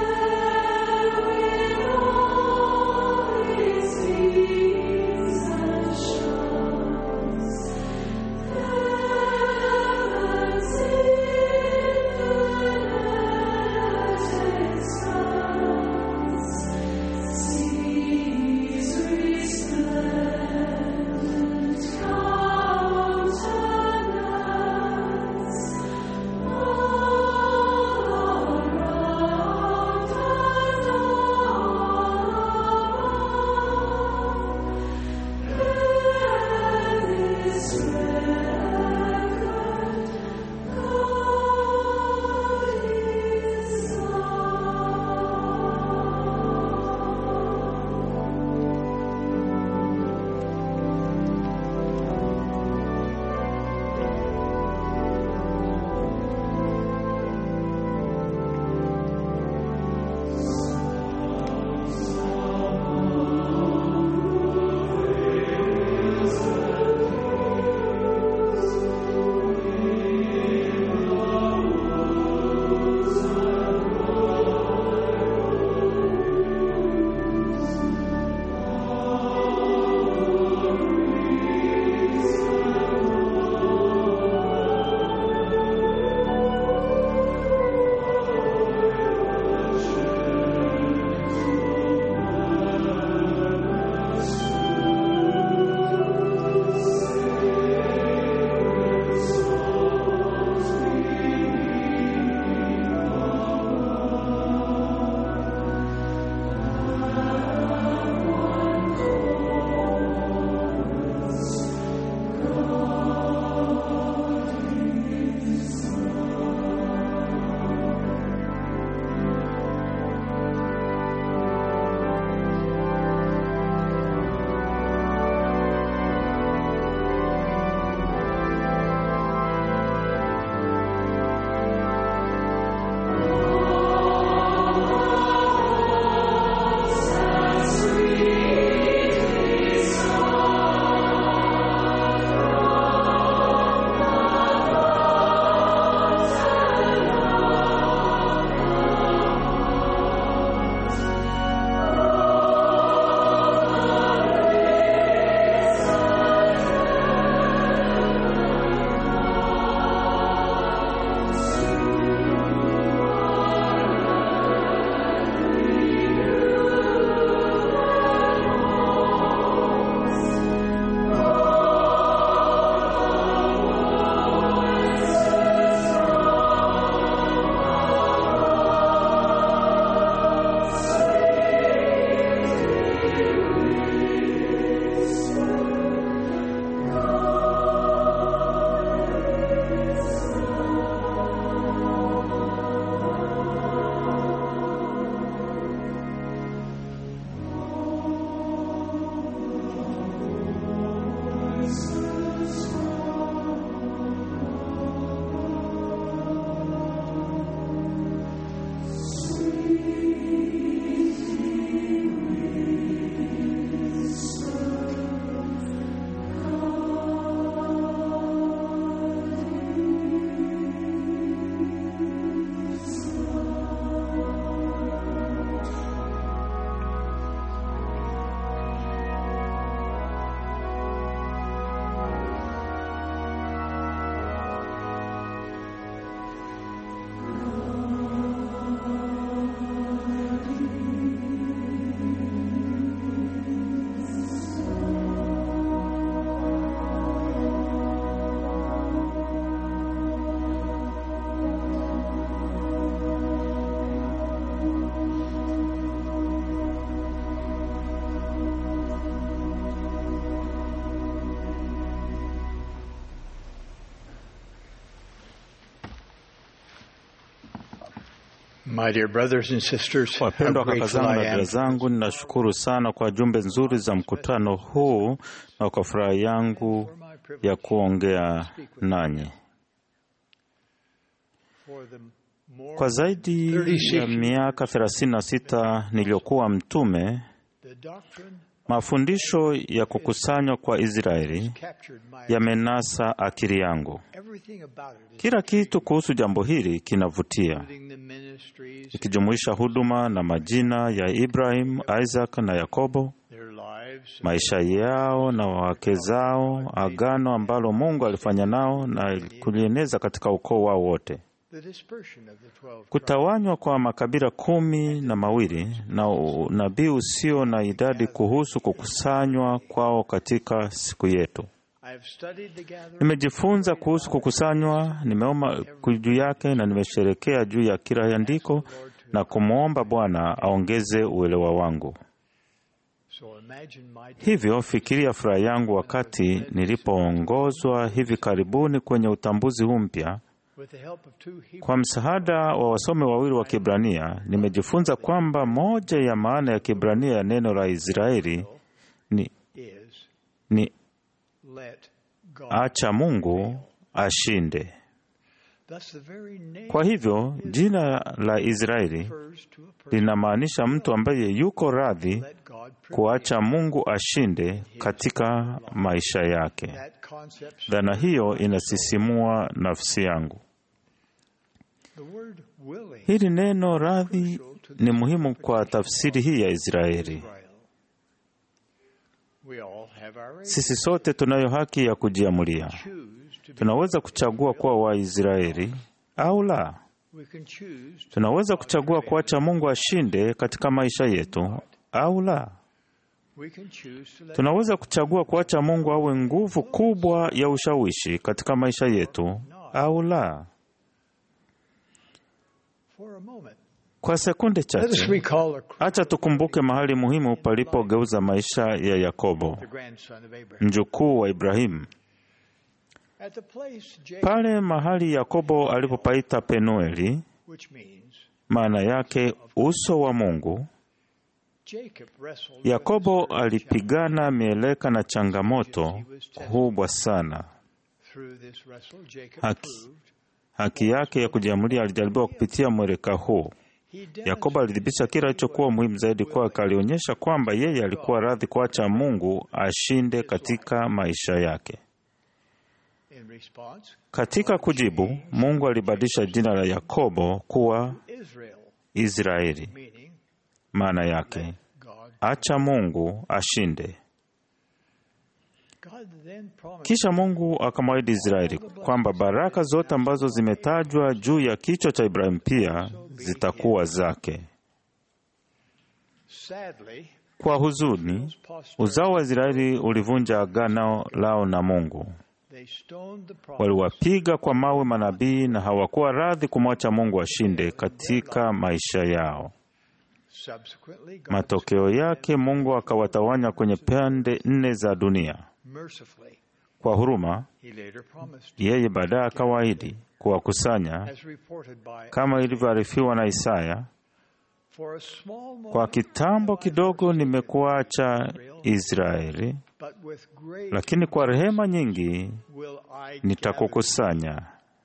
My dear brothers and sisters, how Wapendwa kaka grateful zangu I na dada am zangu, ninashukuru sana kwa jumbe nzuri za mkutano huu na kwa furaha yangu ya kuongea nanyi. Kwa zaidi ya miaka 36 niliyokuwa mtume, mafundisho ya kukusanywa kwa Israeli yamenasa akili yangu. Kila kitu kuhusu jambo hili kinavutia, ikijumuisha huduma na majina ya Ibrahim, Isaac na Yakobo, maisha yao na wake zao, agano ambalo Mungu alifanya nao na kulieneza katika ukoo wao wote, kutawanywa kwa makabila kumi na mawili na unabii usio na idadi kuhusu kukusanywa kwao katika siku yetu. Nimejifunza kuhusu kukusanywa, nimeoma juu yake na nimesherekea juu ya kila andiko na kumwomba Bwana aongeze uelewa wangu. Hivyo fikiria furaha yangu wakati nilipoongozwa hivi karibuni kwenye utambuzi huu mpya. Kwa msaada wa wasomi wawili wa Kibrania, nimejifunza kwamba moja ya maana ya Kibrania ya neno la Israeli ni, ni acha Mungu ashinde. Kwa hivyo jina la Israeli linamaanisha mtu ambaye yuko radhi kuacha Mungu ashinde katika maisha yake. Dhana hiyo inasisimua nafsi yangu. Hili neno radhi ni muhimu kwa tafsiri hii ya Israeli. Sisi sote tunayo haki ya kujiamulia. Tunaweza kuchagua kuwa Waisraeli au la. Tunaweza kuchagua kuacha Mungu ashinde katika maisha yetu au la. Tunaweza kuchagua kuacha Mungu awe nguvu kubwa ya ushawishi katika maisha yetu au la. Kwa sekunde chache, acha tukumbuke mahali muhimu palipogeuza maisha ya Yakobo, mjukuu wa Ibrahimu. Pale mahali Yakobo alipopaita Penueli, maana yake uso wa Mungu. Yakobo alipigana mieleka na changamoto kubwa sana. Haki, haki yake ya kujiamulia alijaribiwa kupitia mweleka huu. Yakobo alidhibitisha kila alichokuwa muhimu zaidi kwake. Alionyesha kwamba yeye alikuwa radhi kuacha Mungu ashinde katika maisha yake. Katika kujibu, Mungu alibadilisha jina la Yakobo kuwa Israeli, maana yake acha Mungu ashinde. Kisha Mungu akamwahidi Israeli kwamba baraka zote ambazo zimetajwa juu ya kichwa cha Ibrahimu pia zitakuwa zake. Kwa huzuni, uzao wa Israeli ulivunja agano lao na Mungu. Waliwapiga kwa mawe manabii na hawakuwa radhi kumwacha Mungu ashinde katika maisha yao. Subsequently, God Matokeo yake Mungu akawatawanya kwenye pande nne za dunia. mercifully, Kwa huruma, He later promised, yeye baadaye akawaahidi kuwakusanya as reported by kama ilivyoarifiwa na Isaya, For a small moment, kwa kitambo kidogo nimekuacha Israeli, but with great lakini kwa rehema nyingi will I nitakukusanya.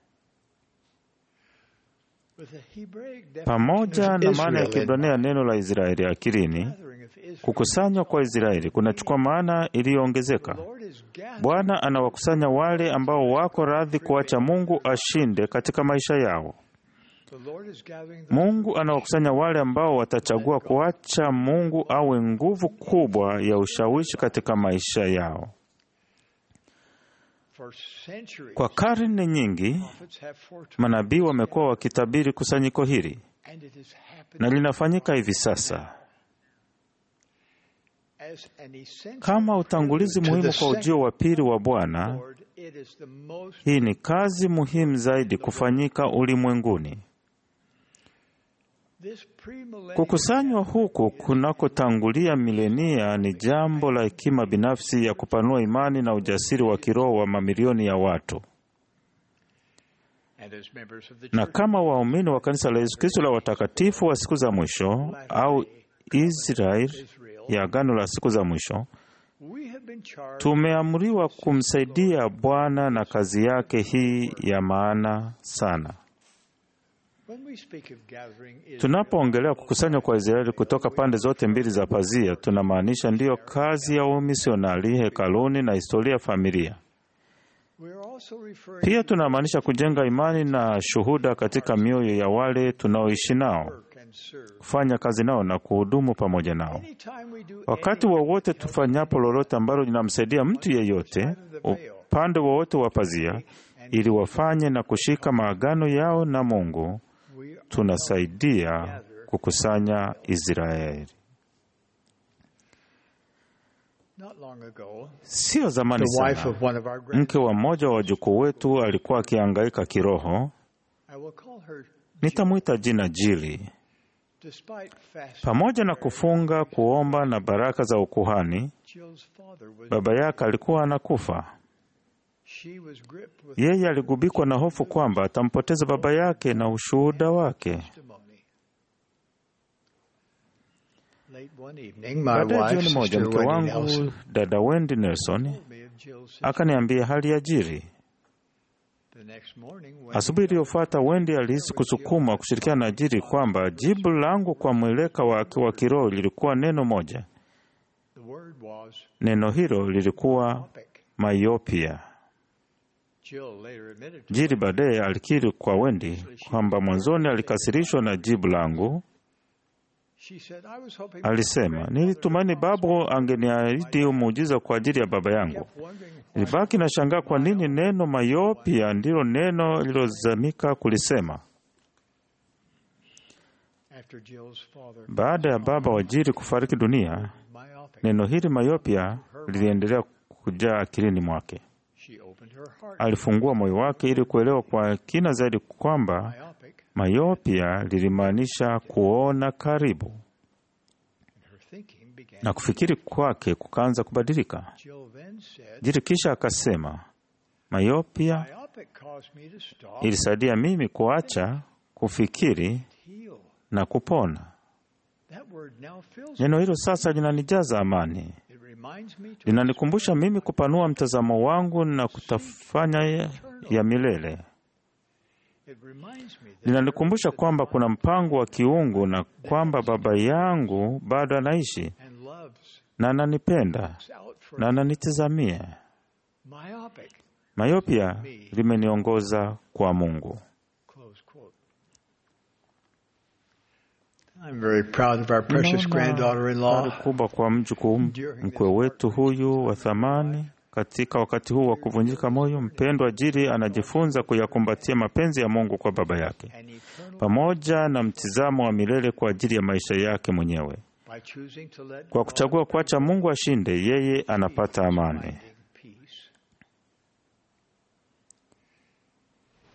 With the Hebraic Pamoja definition na of maana ya Israel in Kiebrania neno la Israeli akilini, kukusanywa kwa Israeli kunachukua maana iliyoongezeka. Bwana anawakusanya wale ambao wako radhi kuacha Mungu ashinde katika maisha yao. The Lord is gathering Mungu anawakusanya wale ambao watachagua kuacha Mungu awe nguvu kubwa ya ushawishi katika maisha yao. for centuries. Kwa karne nyingi, Prophets have foretold, manabii wamekuwa wakitabiri kusanyiko hili and it is happening na linafanyika hivi sasa as an essential kama utangulizi prelude to muhimu the kwa ujio second wa pili wa Bwana. Lord. It is the most Hii ni kazi muhimu zaidi kufanyika ulimwenguni. this premillennial Kukusanywa huku kunakotangulia milenia ni jambo la hekima binafsi ya kupanua imani na ujasiri wa kiroho wa mamilioni ya watu. and as members of the Na church kama waumini wa kanisa la Yesu Kristo la watakatifu wa siku za mwisho au Israel ya agano la siku za mwisho, we have been charged tumeamriwa kumsaidia Bwana na kazi yake hii ya maana sana. when we speak of gathering Israel, Tunapoongelea kukusanywa kwa Israeli kutoka pande zote mbili za pazia, tunamaanisha ndiyo kazi ya umisionari hekaluni na historia ya familia. we are also referring Pia tunamaanisha kujenga imani na shuhuda katika mioyo ya wale tunaoishi nao, work and serve. kufanya kazi nao na kuhudumu pamoja nao. Anytime we do Wakati wowote tufanyapo lolote ambalo linamsaidia mtu yeyote upande wowote wa pazia, ili wafanye na kushika maagano yao na Mungu, tunasaidia kukusanya Israeli. not long ago, Sio zamani the wife sana, of one of our grand mke wa mmoja wa wajukuu wetu alikuwa akihangaika kiroho. I will call her Nitamwita jina Jili. despite fast Pamoja na kufunga, kuomba na baraka za ukuhani, Jill's father was baba yake alikuwa anakufa. she was gripped with Yeye aligubikwa na hofu kwamba atampoteza baba yake na ushuhuda wake. testimony. Late one evening, my Baadaye wife, jioni moja, Sister mke Wendy wangu Nelson, dada Wendy Nelson told me of Jill's akaniambia hali ya Jiri. The next morning, when Asubuhi iliyofuata Wendy alihisi kusukumwa kushirikiana na Jiri kwamba jibu langu kwa mweleka wake wa kiroho lilikuwa neno moja. the word was Neno hilo lilikuwa myopia. Jill later admitted to Jiri baadaye alikiri kwa Wendy kwamba mwanzoni alikasirishwa na jibu langu. She said, I was hoping Alisema, nilitumaini babu angeniahidi muujiza kwa ajili ya baba yangu. Nilibaki na shangaa kwa nini neno myopia ndilo neno lilozamika kulisema. after Jill's father Baada ya baba wa Jiri kufariki dunia, myopic, neno hili myopia liliendelea kujaa akilini mwake. she opened her heart. Alifungua moyo wake ili kuelewa kwa kina zaidi kwamba Myopic, myopia lilimaanisha kuona karibu, her thinking began. na kufikiri kwake kukaanza kubadilika. Jill then said, Jiri kisha akasema, myopia Myopic caused me to stop, ilisaidia mimi kuacha kufikiri heal. na kupona. That word now fills Neno hilo sasa linanijaza amani, It reminds me to linanikumbusha mimi kupanua mtazamo wangu na kutafanya ya, ya milele. it reminds me that Linanikumbusha kwamba kuna mpango wa kiungu na kwamba baba yangu bado anaishi and loves na ananipenda out for na ananitazamia. myopic. Mayopia limeniongoza kwa Mungu. Close quote. I'm very proud of our precious Ninaona granddaughter-in-law. fahari kubwa kwa mjukuu mkwe wetu huyu wa thamani. Katika wakati huu wa kuvunjika moyo, mpendwa Jiri anajifunza kuyakumbatia mapenzi ya Mungu kwa baba yake pamoja na mtizamo wa milele kwa ajili ya maisha yake mwenyewe. By choosing to let Kwa kuchagua kuacha Mungu ashinde, yeye anapata amani. peace.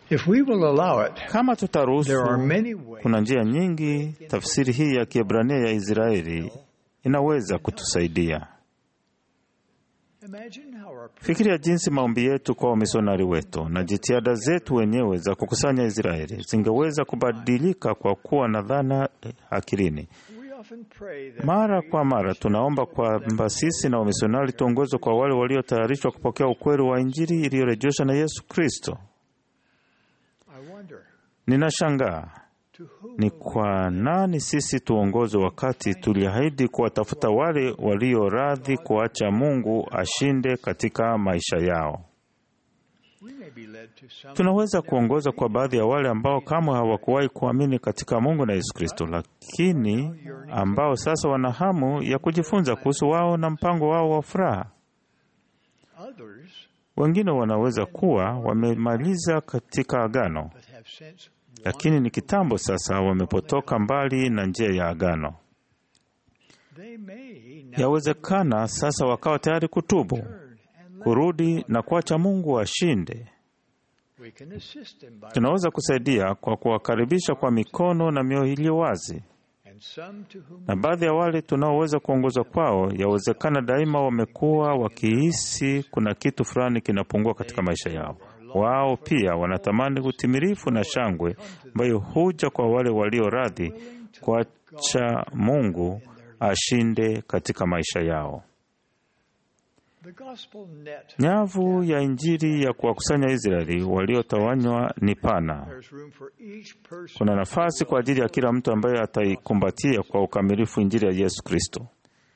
If we will allow it, Kama tutaruhusu, there are many ways kuna njia nyingi. Tafsiri hii ya Kiebrania ya Israeli inaweza kutusaidia. Imagine how our Fikiria jinsi maombi yetu kwa wamisionari wetu na jitihada zetu wenyewe za kukusanya Israeli zingeweza kubadilika kwa kuwa na dhana akilini. we often pray that Mara kwa mara tunaomba kwamba sisi na wamisionari tuongozwe kwa wale waliotayarishwa kupokea ukweli wa Injili iliyorejeshwa na Yesu Kristo. I wonder Ninashangaa ni kwa nani sisi tuongozwe wakati tuliahidi kuwatafuta wale walio radhi kuacha Mungu ashinde katika maisha yao. we may be led to some Tunaweza kuongoza kwa baadhi ya wale ambao kamwe hawakuwahi kuamini katika Mungu na Yesu Kristo, lakini ambao sasa wana hamu ya kujifunza kuhusu wao na mpango wao wa furaha. others Wengine wanaweza kuwa wamemaliza katika agano, but have since lakini ni kitambo sasa wamepotoka mbali na njia ya agano. they may now Yawezekana sasa wakawa tayari kutubu, kurudi na kuacha Mungu ashinde. we can assist them by Tunaweza kusaidia kwa kuwakaribisha kwa mikono na mioyo iliyo wazi, and some to whom na baadhi ya wale tunaoweza kuongozwa kwao, yawezekana daima wamekuwa wakihisi kuna kitu fulani kinapungua katika maisha yao. Wao pia wanatamani utimilifu na shangwe ambayo huja kwa wale walio radhi kuacha Mungu ashinde katika maisha yao. the gospel net Nyavu ya Injili ya kuwakusanya Israeli waliotawanywa ni pana. there's room for each person Kuna nafasi kwa ajili ya kila mtu ambaye ataikumbatia kwa ukamilifu Injili ya Yesu Kristo.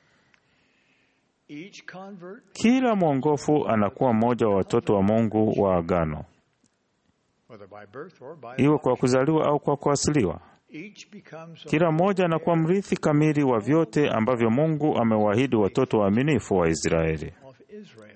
each convert Kila mwongofu anakuwa mmoja wa watoto wa Mungu wa agano, whether by birth or by iwe kwa kuzaliwa au kwa kuasiliwa. each becomes a Kila mmoja anakuwa mrithi kamili wa vyote ambavyo Mungu amewaahidi watoto waaminifu wa Israeli. of Israel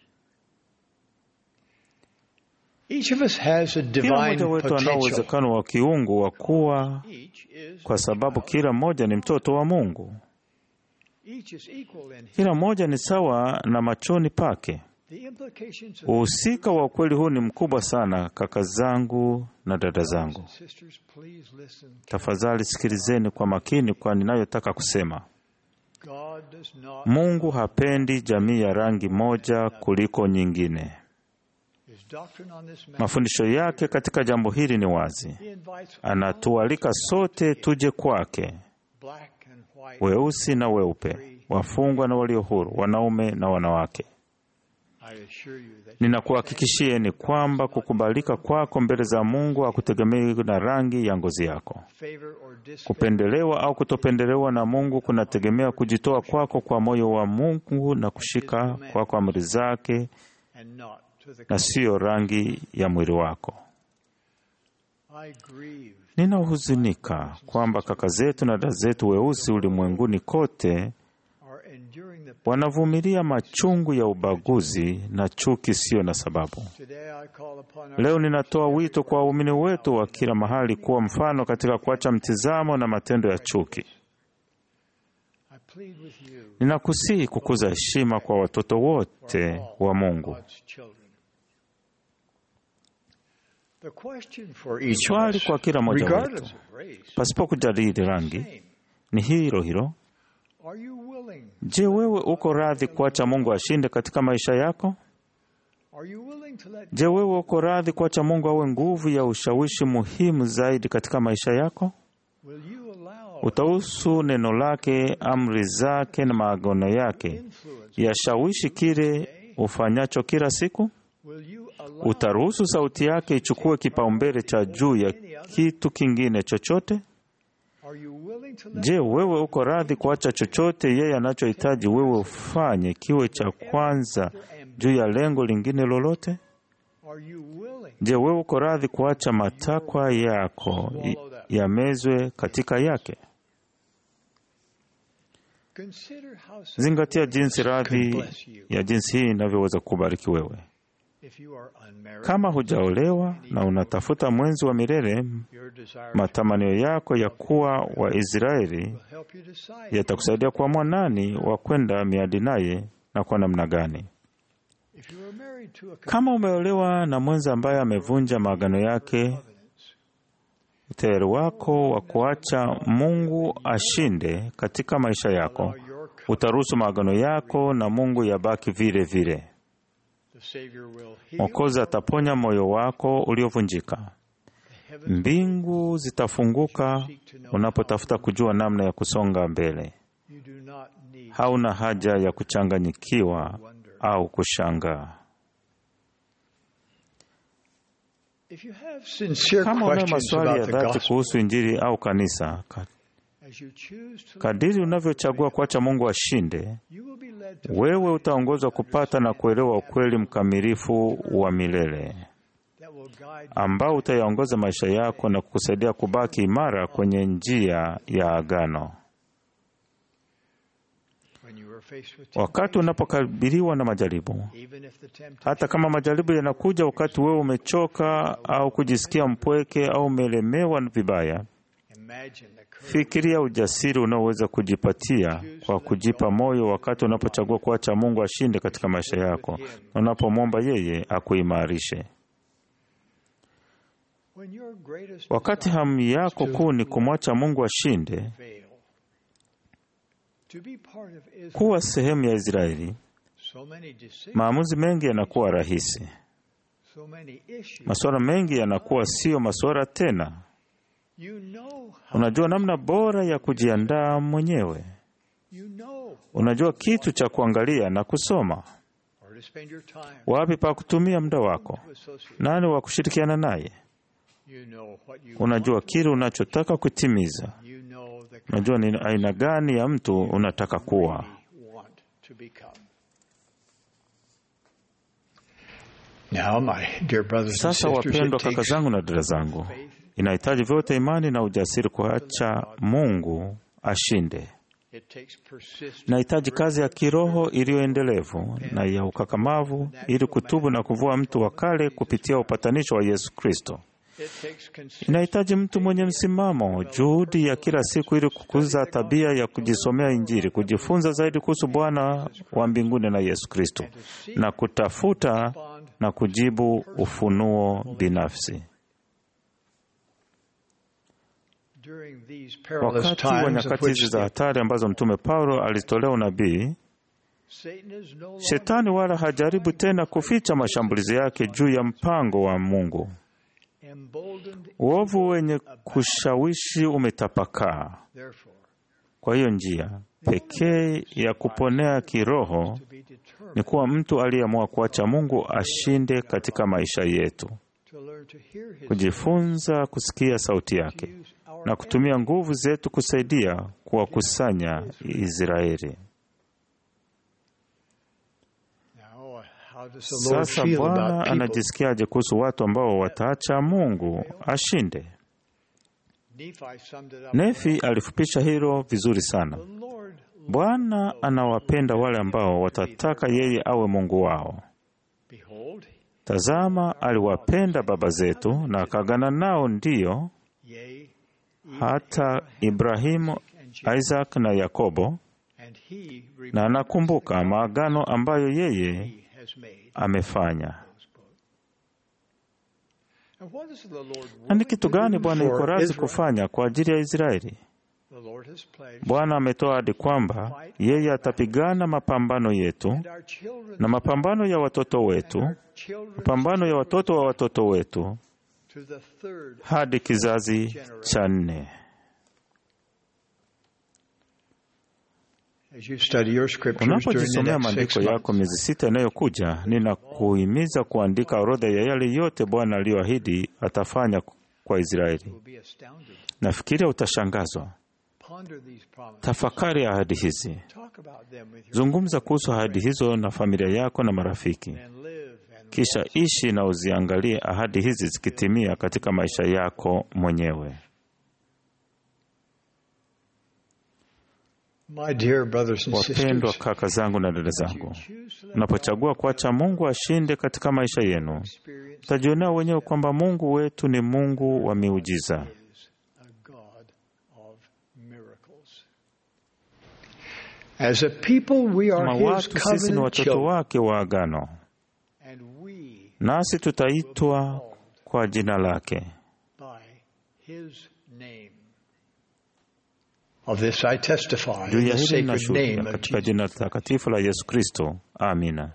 each of us has a Kila divine mmoja wetu anao potential uwezekano wa kiungu wa kuwa, each is kwa sababu kila mmoja ni mtoto wa Mungu. each is equal in him. Kila mmoja ni sawa na machoni pake. the implications of Uhusika wa ukweli huu ni mkubwa sana, kaka zangu na dada zangu. sisters please listen Tafadhali sikilizeni kwa makini kwa ninayotaka kusema. God does not Mungu hapendi jamii ya rangi moja kuliko nyingine. his doctrine on this matter Mafundisho yake katika jambo hili ni wazi. he invites Anatualika sote tuje kwake, black and white weusi na weupe, wafungwa na walio huru, wanaume na wanawake. I assure you that Ninakuhakikishieni kwamba kukubalika kwako mbele za Mungu hakutegemei na rangi ya ngozi yako. favor or disfavor Kupendelewa au kutopendelewa na Mungu kunategemea kujitoa kwako kwa moyo wa Mungu na kushika kwako amri zake and not to the na siyo rangi ya mwili wako. I grieve Ninahuzunika kwamba kaka zetu na dada zetu weusi ulimwenguni kote are enduring the wanavumilia machungu ya ubaguzi na chuki siyo na sababu. today I call upon our Leo ninatoa wito kwa waumini wetu wa kila mahali kuwa mfano katika kuacha mtizamo na matendo ya chuki. I plead with you Ninakusihi kukuza heshima kwa watoto wote wa Mungu. God's children the question for each of Swali us kwa kila mmoja regardless wetu, of race pasipo kujadili rangi, ni hilo hilo. are you willing Je, wewe uko radhi kuacha Mungu ashinde katika maisha yako? are you willing to let Je, wewe uko radhi kuacha Mungu awe nguvu ya ushawishi muhimu zaidi katika maisha yako? will you allow Utahusu neno lake, amri zake na maagano yake yashawishi kile ufanyacho kila siku? will you allow Utaruhusu sauti yake ichukue kipaumbele cha juu ya kitu kingine chochote? are you willing to let Je, wewe uko radhi kuacha chochote yeye anachohitaji wewe ufanye kiwe cha kwanza juu ya lengo lingine lolote? are you willing Je, wewe uko radhi kuacha matakwa yako i- yamezwe katika yake? consider how Zingatia jinsi radhi ya jinsi hii inavyoweza kukubariki wewe. if you are unmarried Kama hujaolewa na unatafuta mwenzi wa milele, your desire matamanio yako ya kuwa Waisraeli will help you decide yatakusaidia kuamua nani wa kwenda miadi naye na kwa namna gani. If you are married to a Kama umeolewa na mwenza ambaye amevunja maagano yake, utayari wako wa kuacha Mungu ashinde katika maisha yako utaruhusu maagano yako na Mungu yabaki vile vile. the Savior will heal Mwokozi ataponya moyo wako uliovunjika. Mbingu zitafunguka unapotafuta kujua namna ya kusonga mbele. you do not need Hauna haja ya kuchanganyikiwa au kushangaa. if you have sincere Kama unayo questions maswali ya about the dhati gospel kuhusu Injili au kanisa, ka- as you choose to kadiri unavyochagua kuacha Mungu ashinde, you will be led to wewe utaongozwa kupata na kuelewa ukweli mkamilifu wa milele that will guide ambao utayaongoza maisha yako na kukusaidia kubaki imara kwenye njia ya agano. when you are faced with Wakati unapokabiliwa na majaribu, even if the temptation hata kama majaribu yanakuja wakati wewe umechoka au kujisikia mpweke au umelemewa vibaya, imagine the courage fikiria ujasiri unaoweza kujipatia kwa kujipa moyo wakati unapochagua kuacha Mungu ashinde katika maisha yako na unapomwomba yeye akuimarishe. when your greatest Wakati hamu yako kuu ni kumwacha Mungu ashinde, fail to be part of Israel kuwa sehemu ya Israeli, so many decisions maamuzi mengi yanakuwa rahisi. so many issues Masuala mengi yanakuwa sio masuala tena. you know how Unajua namna bora ya kujiandaa mwenyewe. you know Unajua kitu cha kuangalia na kusoma, or to spend your time wapi pa kutumia muda wako, to associate nani wa kushirikiana naye. you know what you Unajua kile unachotaka kutimiza. you know the Unajua ni aina gani ya mtu unataka kuwa. want to become now my dear brothers and Sasa sisters wapendwa, it kaka takes zangu na dada zangu, inahitaji vyote imani na ujasiri kuacha Mungu ashinde. it takes persistence Inahitaji kazi ya kiroho iliyoendelevu na ya ukakamavu ili kutubu na kuvua mtu wa kale kupitia upatanisho wa Yesu Kristo. it takes consistent Inahitaji mtu mwenye msimamo, juhudi ya kila siku ili kukuza tabia ya kujisomea Injili, kujifunza zaidi kuhusu Bwana wa mbinguni na Yesu Kristo, na kutafuta na kujibu ufunuo binafsi. during these perilous Wakati wa times of nyakati hizi which za hatari ambazo Mtume Paulo alitolea unabii, Satan is no longer Shetani wala hajaribu tena kuficha mashambulizi yake juu ya mpango wa Mungu. emboldened Uovu wenye kushawishi umetapakaa. therefore Kwa hiyo njia pekee ya kuponea kiroho to be determined ni kuwa mtu aliyeamua kuacha Mungu ashinde katika maisha yetu, to learn to hear his kujifunza kusikia sauti yake use our na kutumia nguvu zetu kusaidia kuwakusanya Israeli. now how does the Lord Sasa feel Bwana about people anajisikiaje kuhusu watu ambao wataacha Mungu ashinde? Nephi summed it up Nefi alifupisha hilo vizuri sana. the Lord Bwana anawapenda wale ambao watataka yeye awe Mungu wao. behold Tazama, aliwapenda baba zetu na akagana nao, ndiyo yea hata Ibrahimu, Isaac na Yakobo, and he na anakumbuka maagano ambayo yeye he has made amefanya. and what is the Lord Na ni willing kitu to gani do Bwana yuko for radhi Israel? kufanya kwa ajili ya Israeli? The Lord has pledged Bwana ametoa ahadi kwamba yeye atapigana mapambano yetu and our children na mapambano ya watoto wetu, our children mapambano ya watoto wa watoto wetu to the third hadi kizazi cha nne. as you study your scriptures during the Unapojisomea next six maandiko months yako miezi sita inayokuja, ninakuhimiza kuandika orodha ya yale yote Bwana aliyoahidi atafanya kwa Israeli. will be astounded Nafikiria utashangazwa. ponder these promises Tafakari ahadi hizi, talk about them with your zungumza kuhusu ahadi hizo na familia yako na marafiki, and live and kisha ishi na uziangalie ahadi hizi zikitimia katika maisha yako mwenyewe. my dear brothers and Wapendwa sisters kaka zangu na dada zangu, choose to let unapochagua kuacha Mungu ashinde katika maisha yenu, experience utajionea wenyewe kwamba Mungu wetu ni Mungu wa miujiza. is a God of miracles as a people we Kama are his watu sisi ni covenant watoto children wake wa agano. nasi tutaitwa kwa jina lake. by his name. Of this I testify Juu in ya the hili sacred name ninashuhudia of katika Jesus. jina takatifu la Yesu Kristo. Amina.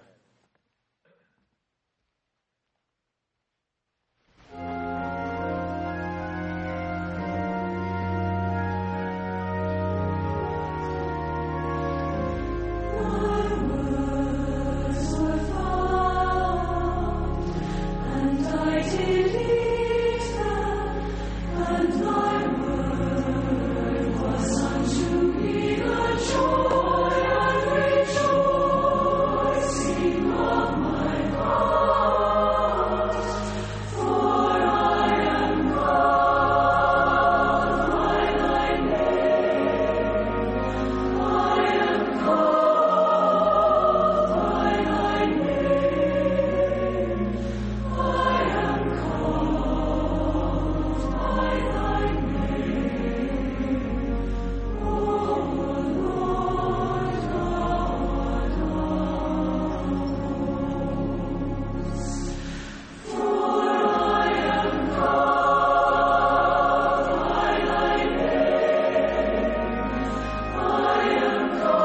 And I did eat them, and thy word was unto me the joy and rejoicing of my heart. For I am called by thy name. I am called by thy name. I am called by thy name, O Lord God of hosts. For I am called by thy name. I am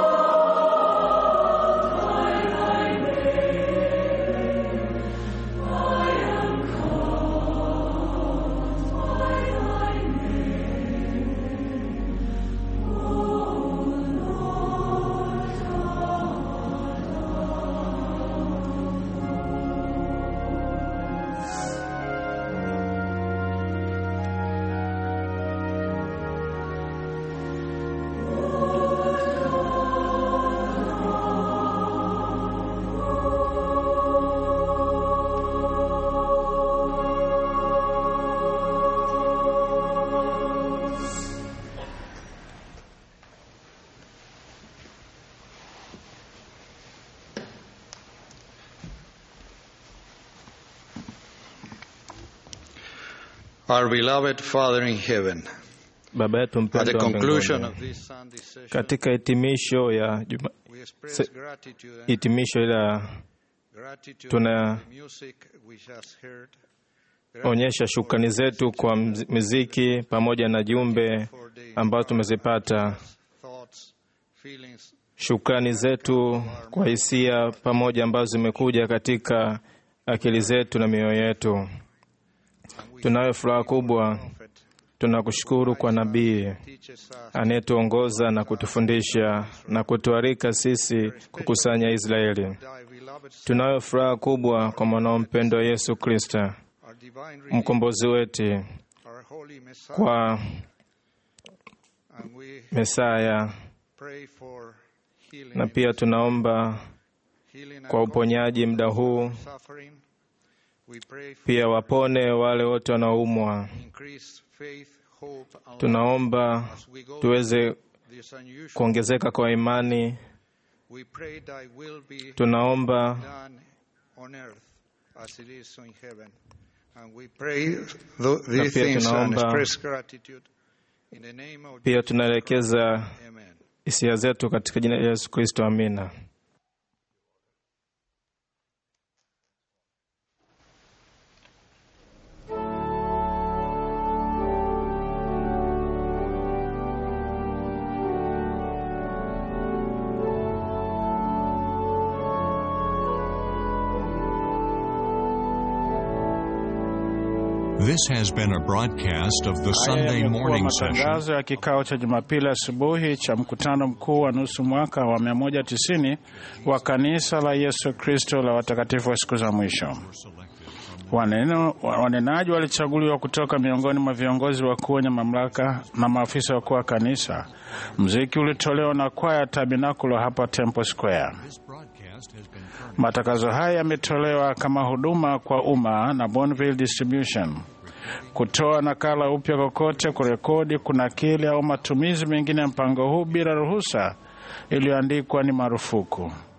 called by thy name. I am called by thy name, O Lord Our beloved Father in heaven, Baba yetu at the mpendwa wa conclusion mbinguni, of this Sunday session, katika hitimisho ya juma, we express se, gratitude and hitimisho la gratitude tuna for the music we just heard. onyesha shukrani zetu kwa mz- muziki pamoja na jumbe ambazo tumezipata, Thoughts, feelings, shukrani zetu kwa hisia pamoja ambazo zimekuja katika akili zetu na mioyo yetu. Tunayo furaha kubwa, tunakushukuru kwa nabii anayetuongoza na kutufundisha na kutuarika sisi kukusanya Israeli. Tunayo furaha kubwa kwa mwanao mpendwa Yesu Kristo, mkombozi wetu, our holy Messiah, kwa and we Mesaya, pray for healing na pia tunaomba kwa uponyaji muda huu, suffering. We pray for pia wapone wale wote wanaoumwa. increased faith, hope, and Tunaomba love as we go tuweze through this unusual kuongezeka kwa imani. We pray thy will be Tunaomba done on earth as it is in heaven. And we pray th- Na these pia things and tunaomba- express gratitude in the name of pia Jesus tunaelekeza Christ. Amen. hisia zetu katika jina la Yesu Kristo, amina. This has been a broadcast of the Haya Sunday yamekuwa morning session matangazo ya kikao cha Jumapili asubuhi cha mkutano mkuu wa nusu mwaka wa 190 wa kanisa la Yesu Kristo la watakatifu wa siku za mwisho. Waneno, wanenaji walichaguliwa kutoka miongoni mwa viongozi wakuu wenye mamlaka na maafisa wakuu wa kanisa. Mziki ulitolewa na kwaya Tabernakulo hapa Temple Square. Matangazo haya yametolewa kama huduma kwa umma na Bonneville Distribution. Kutoa nakala upya kokote, kurekodi, kunakili au matumizi mengine ya mpango huu bila ruhusa iliyoandikwa ni marufuku.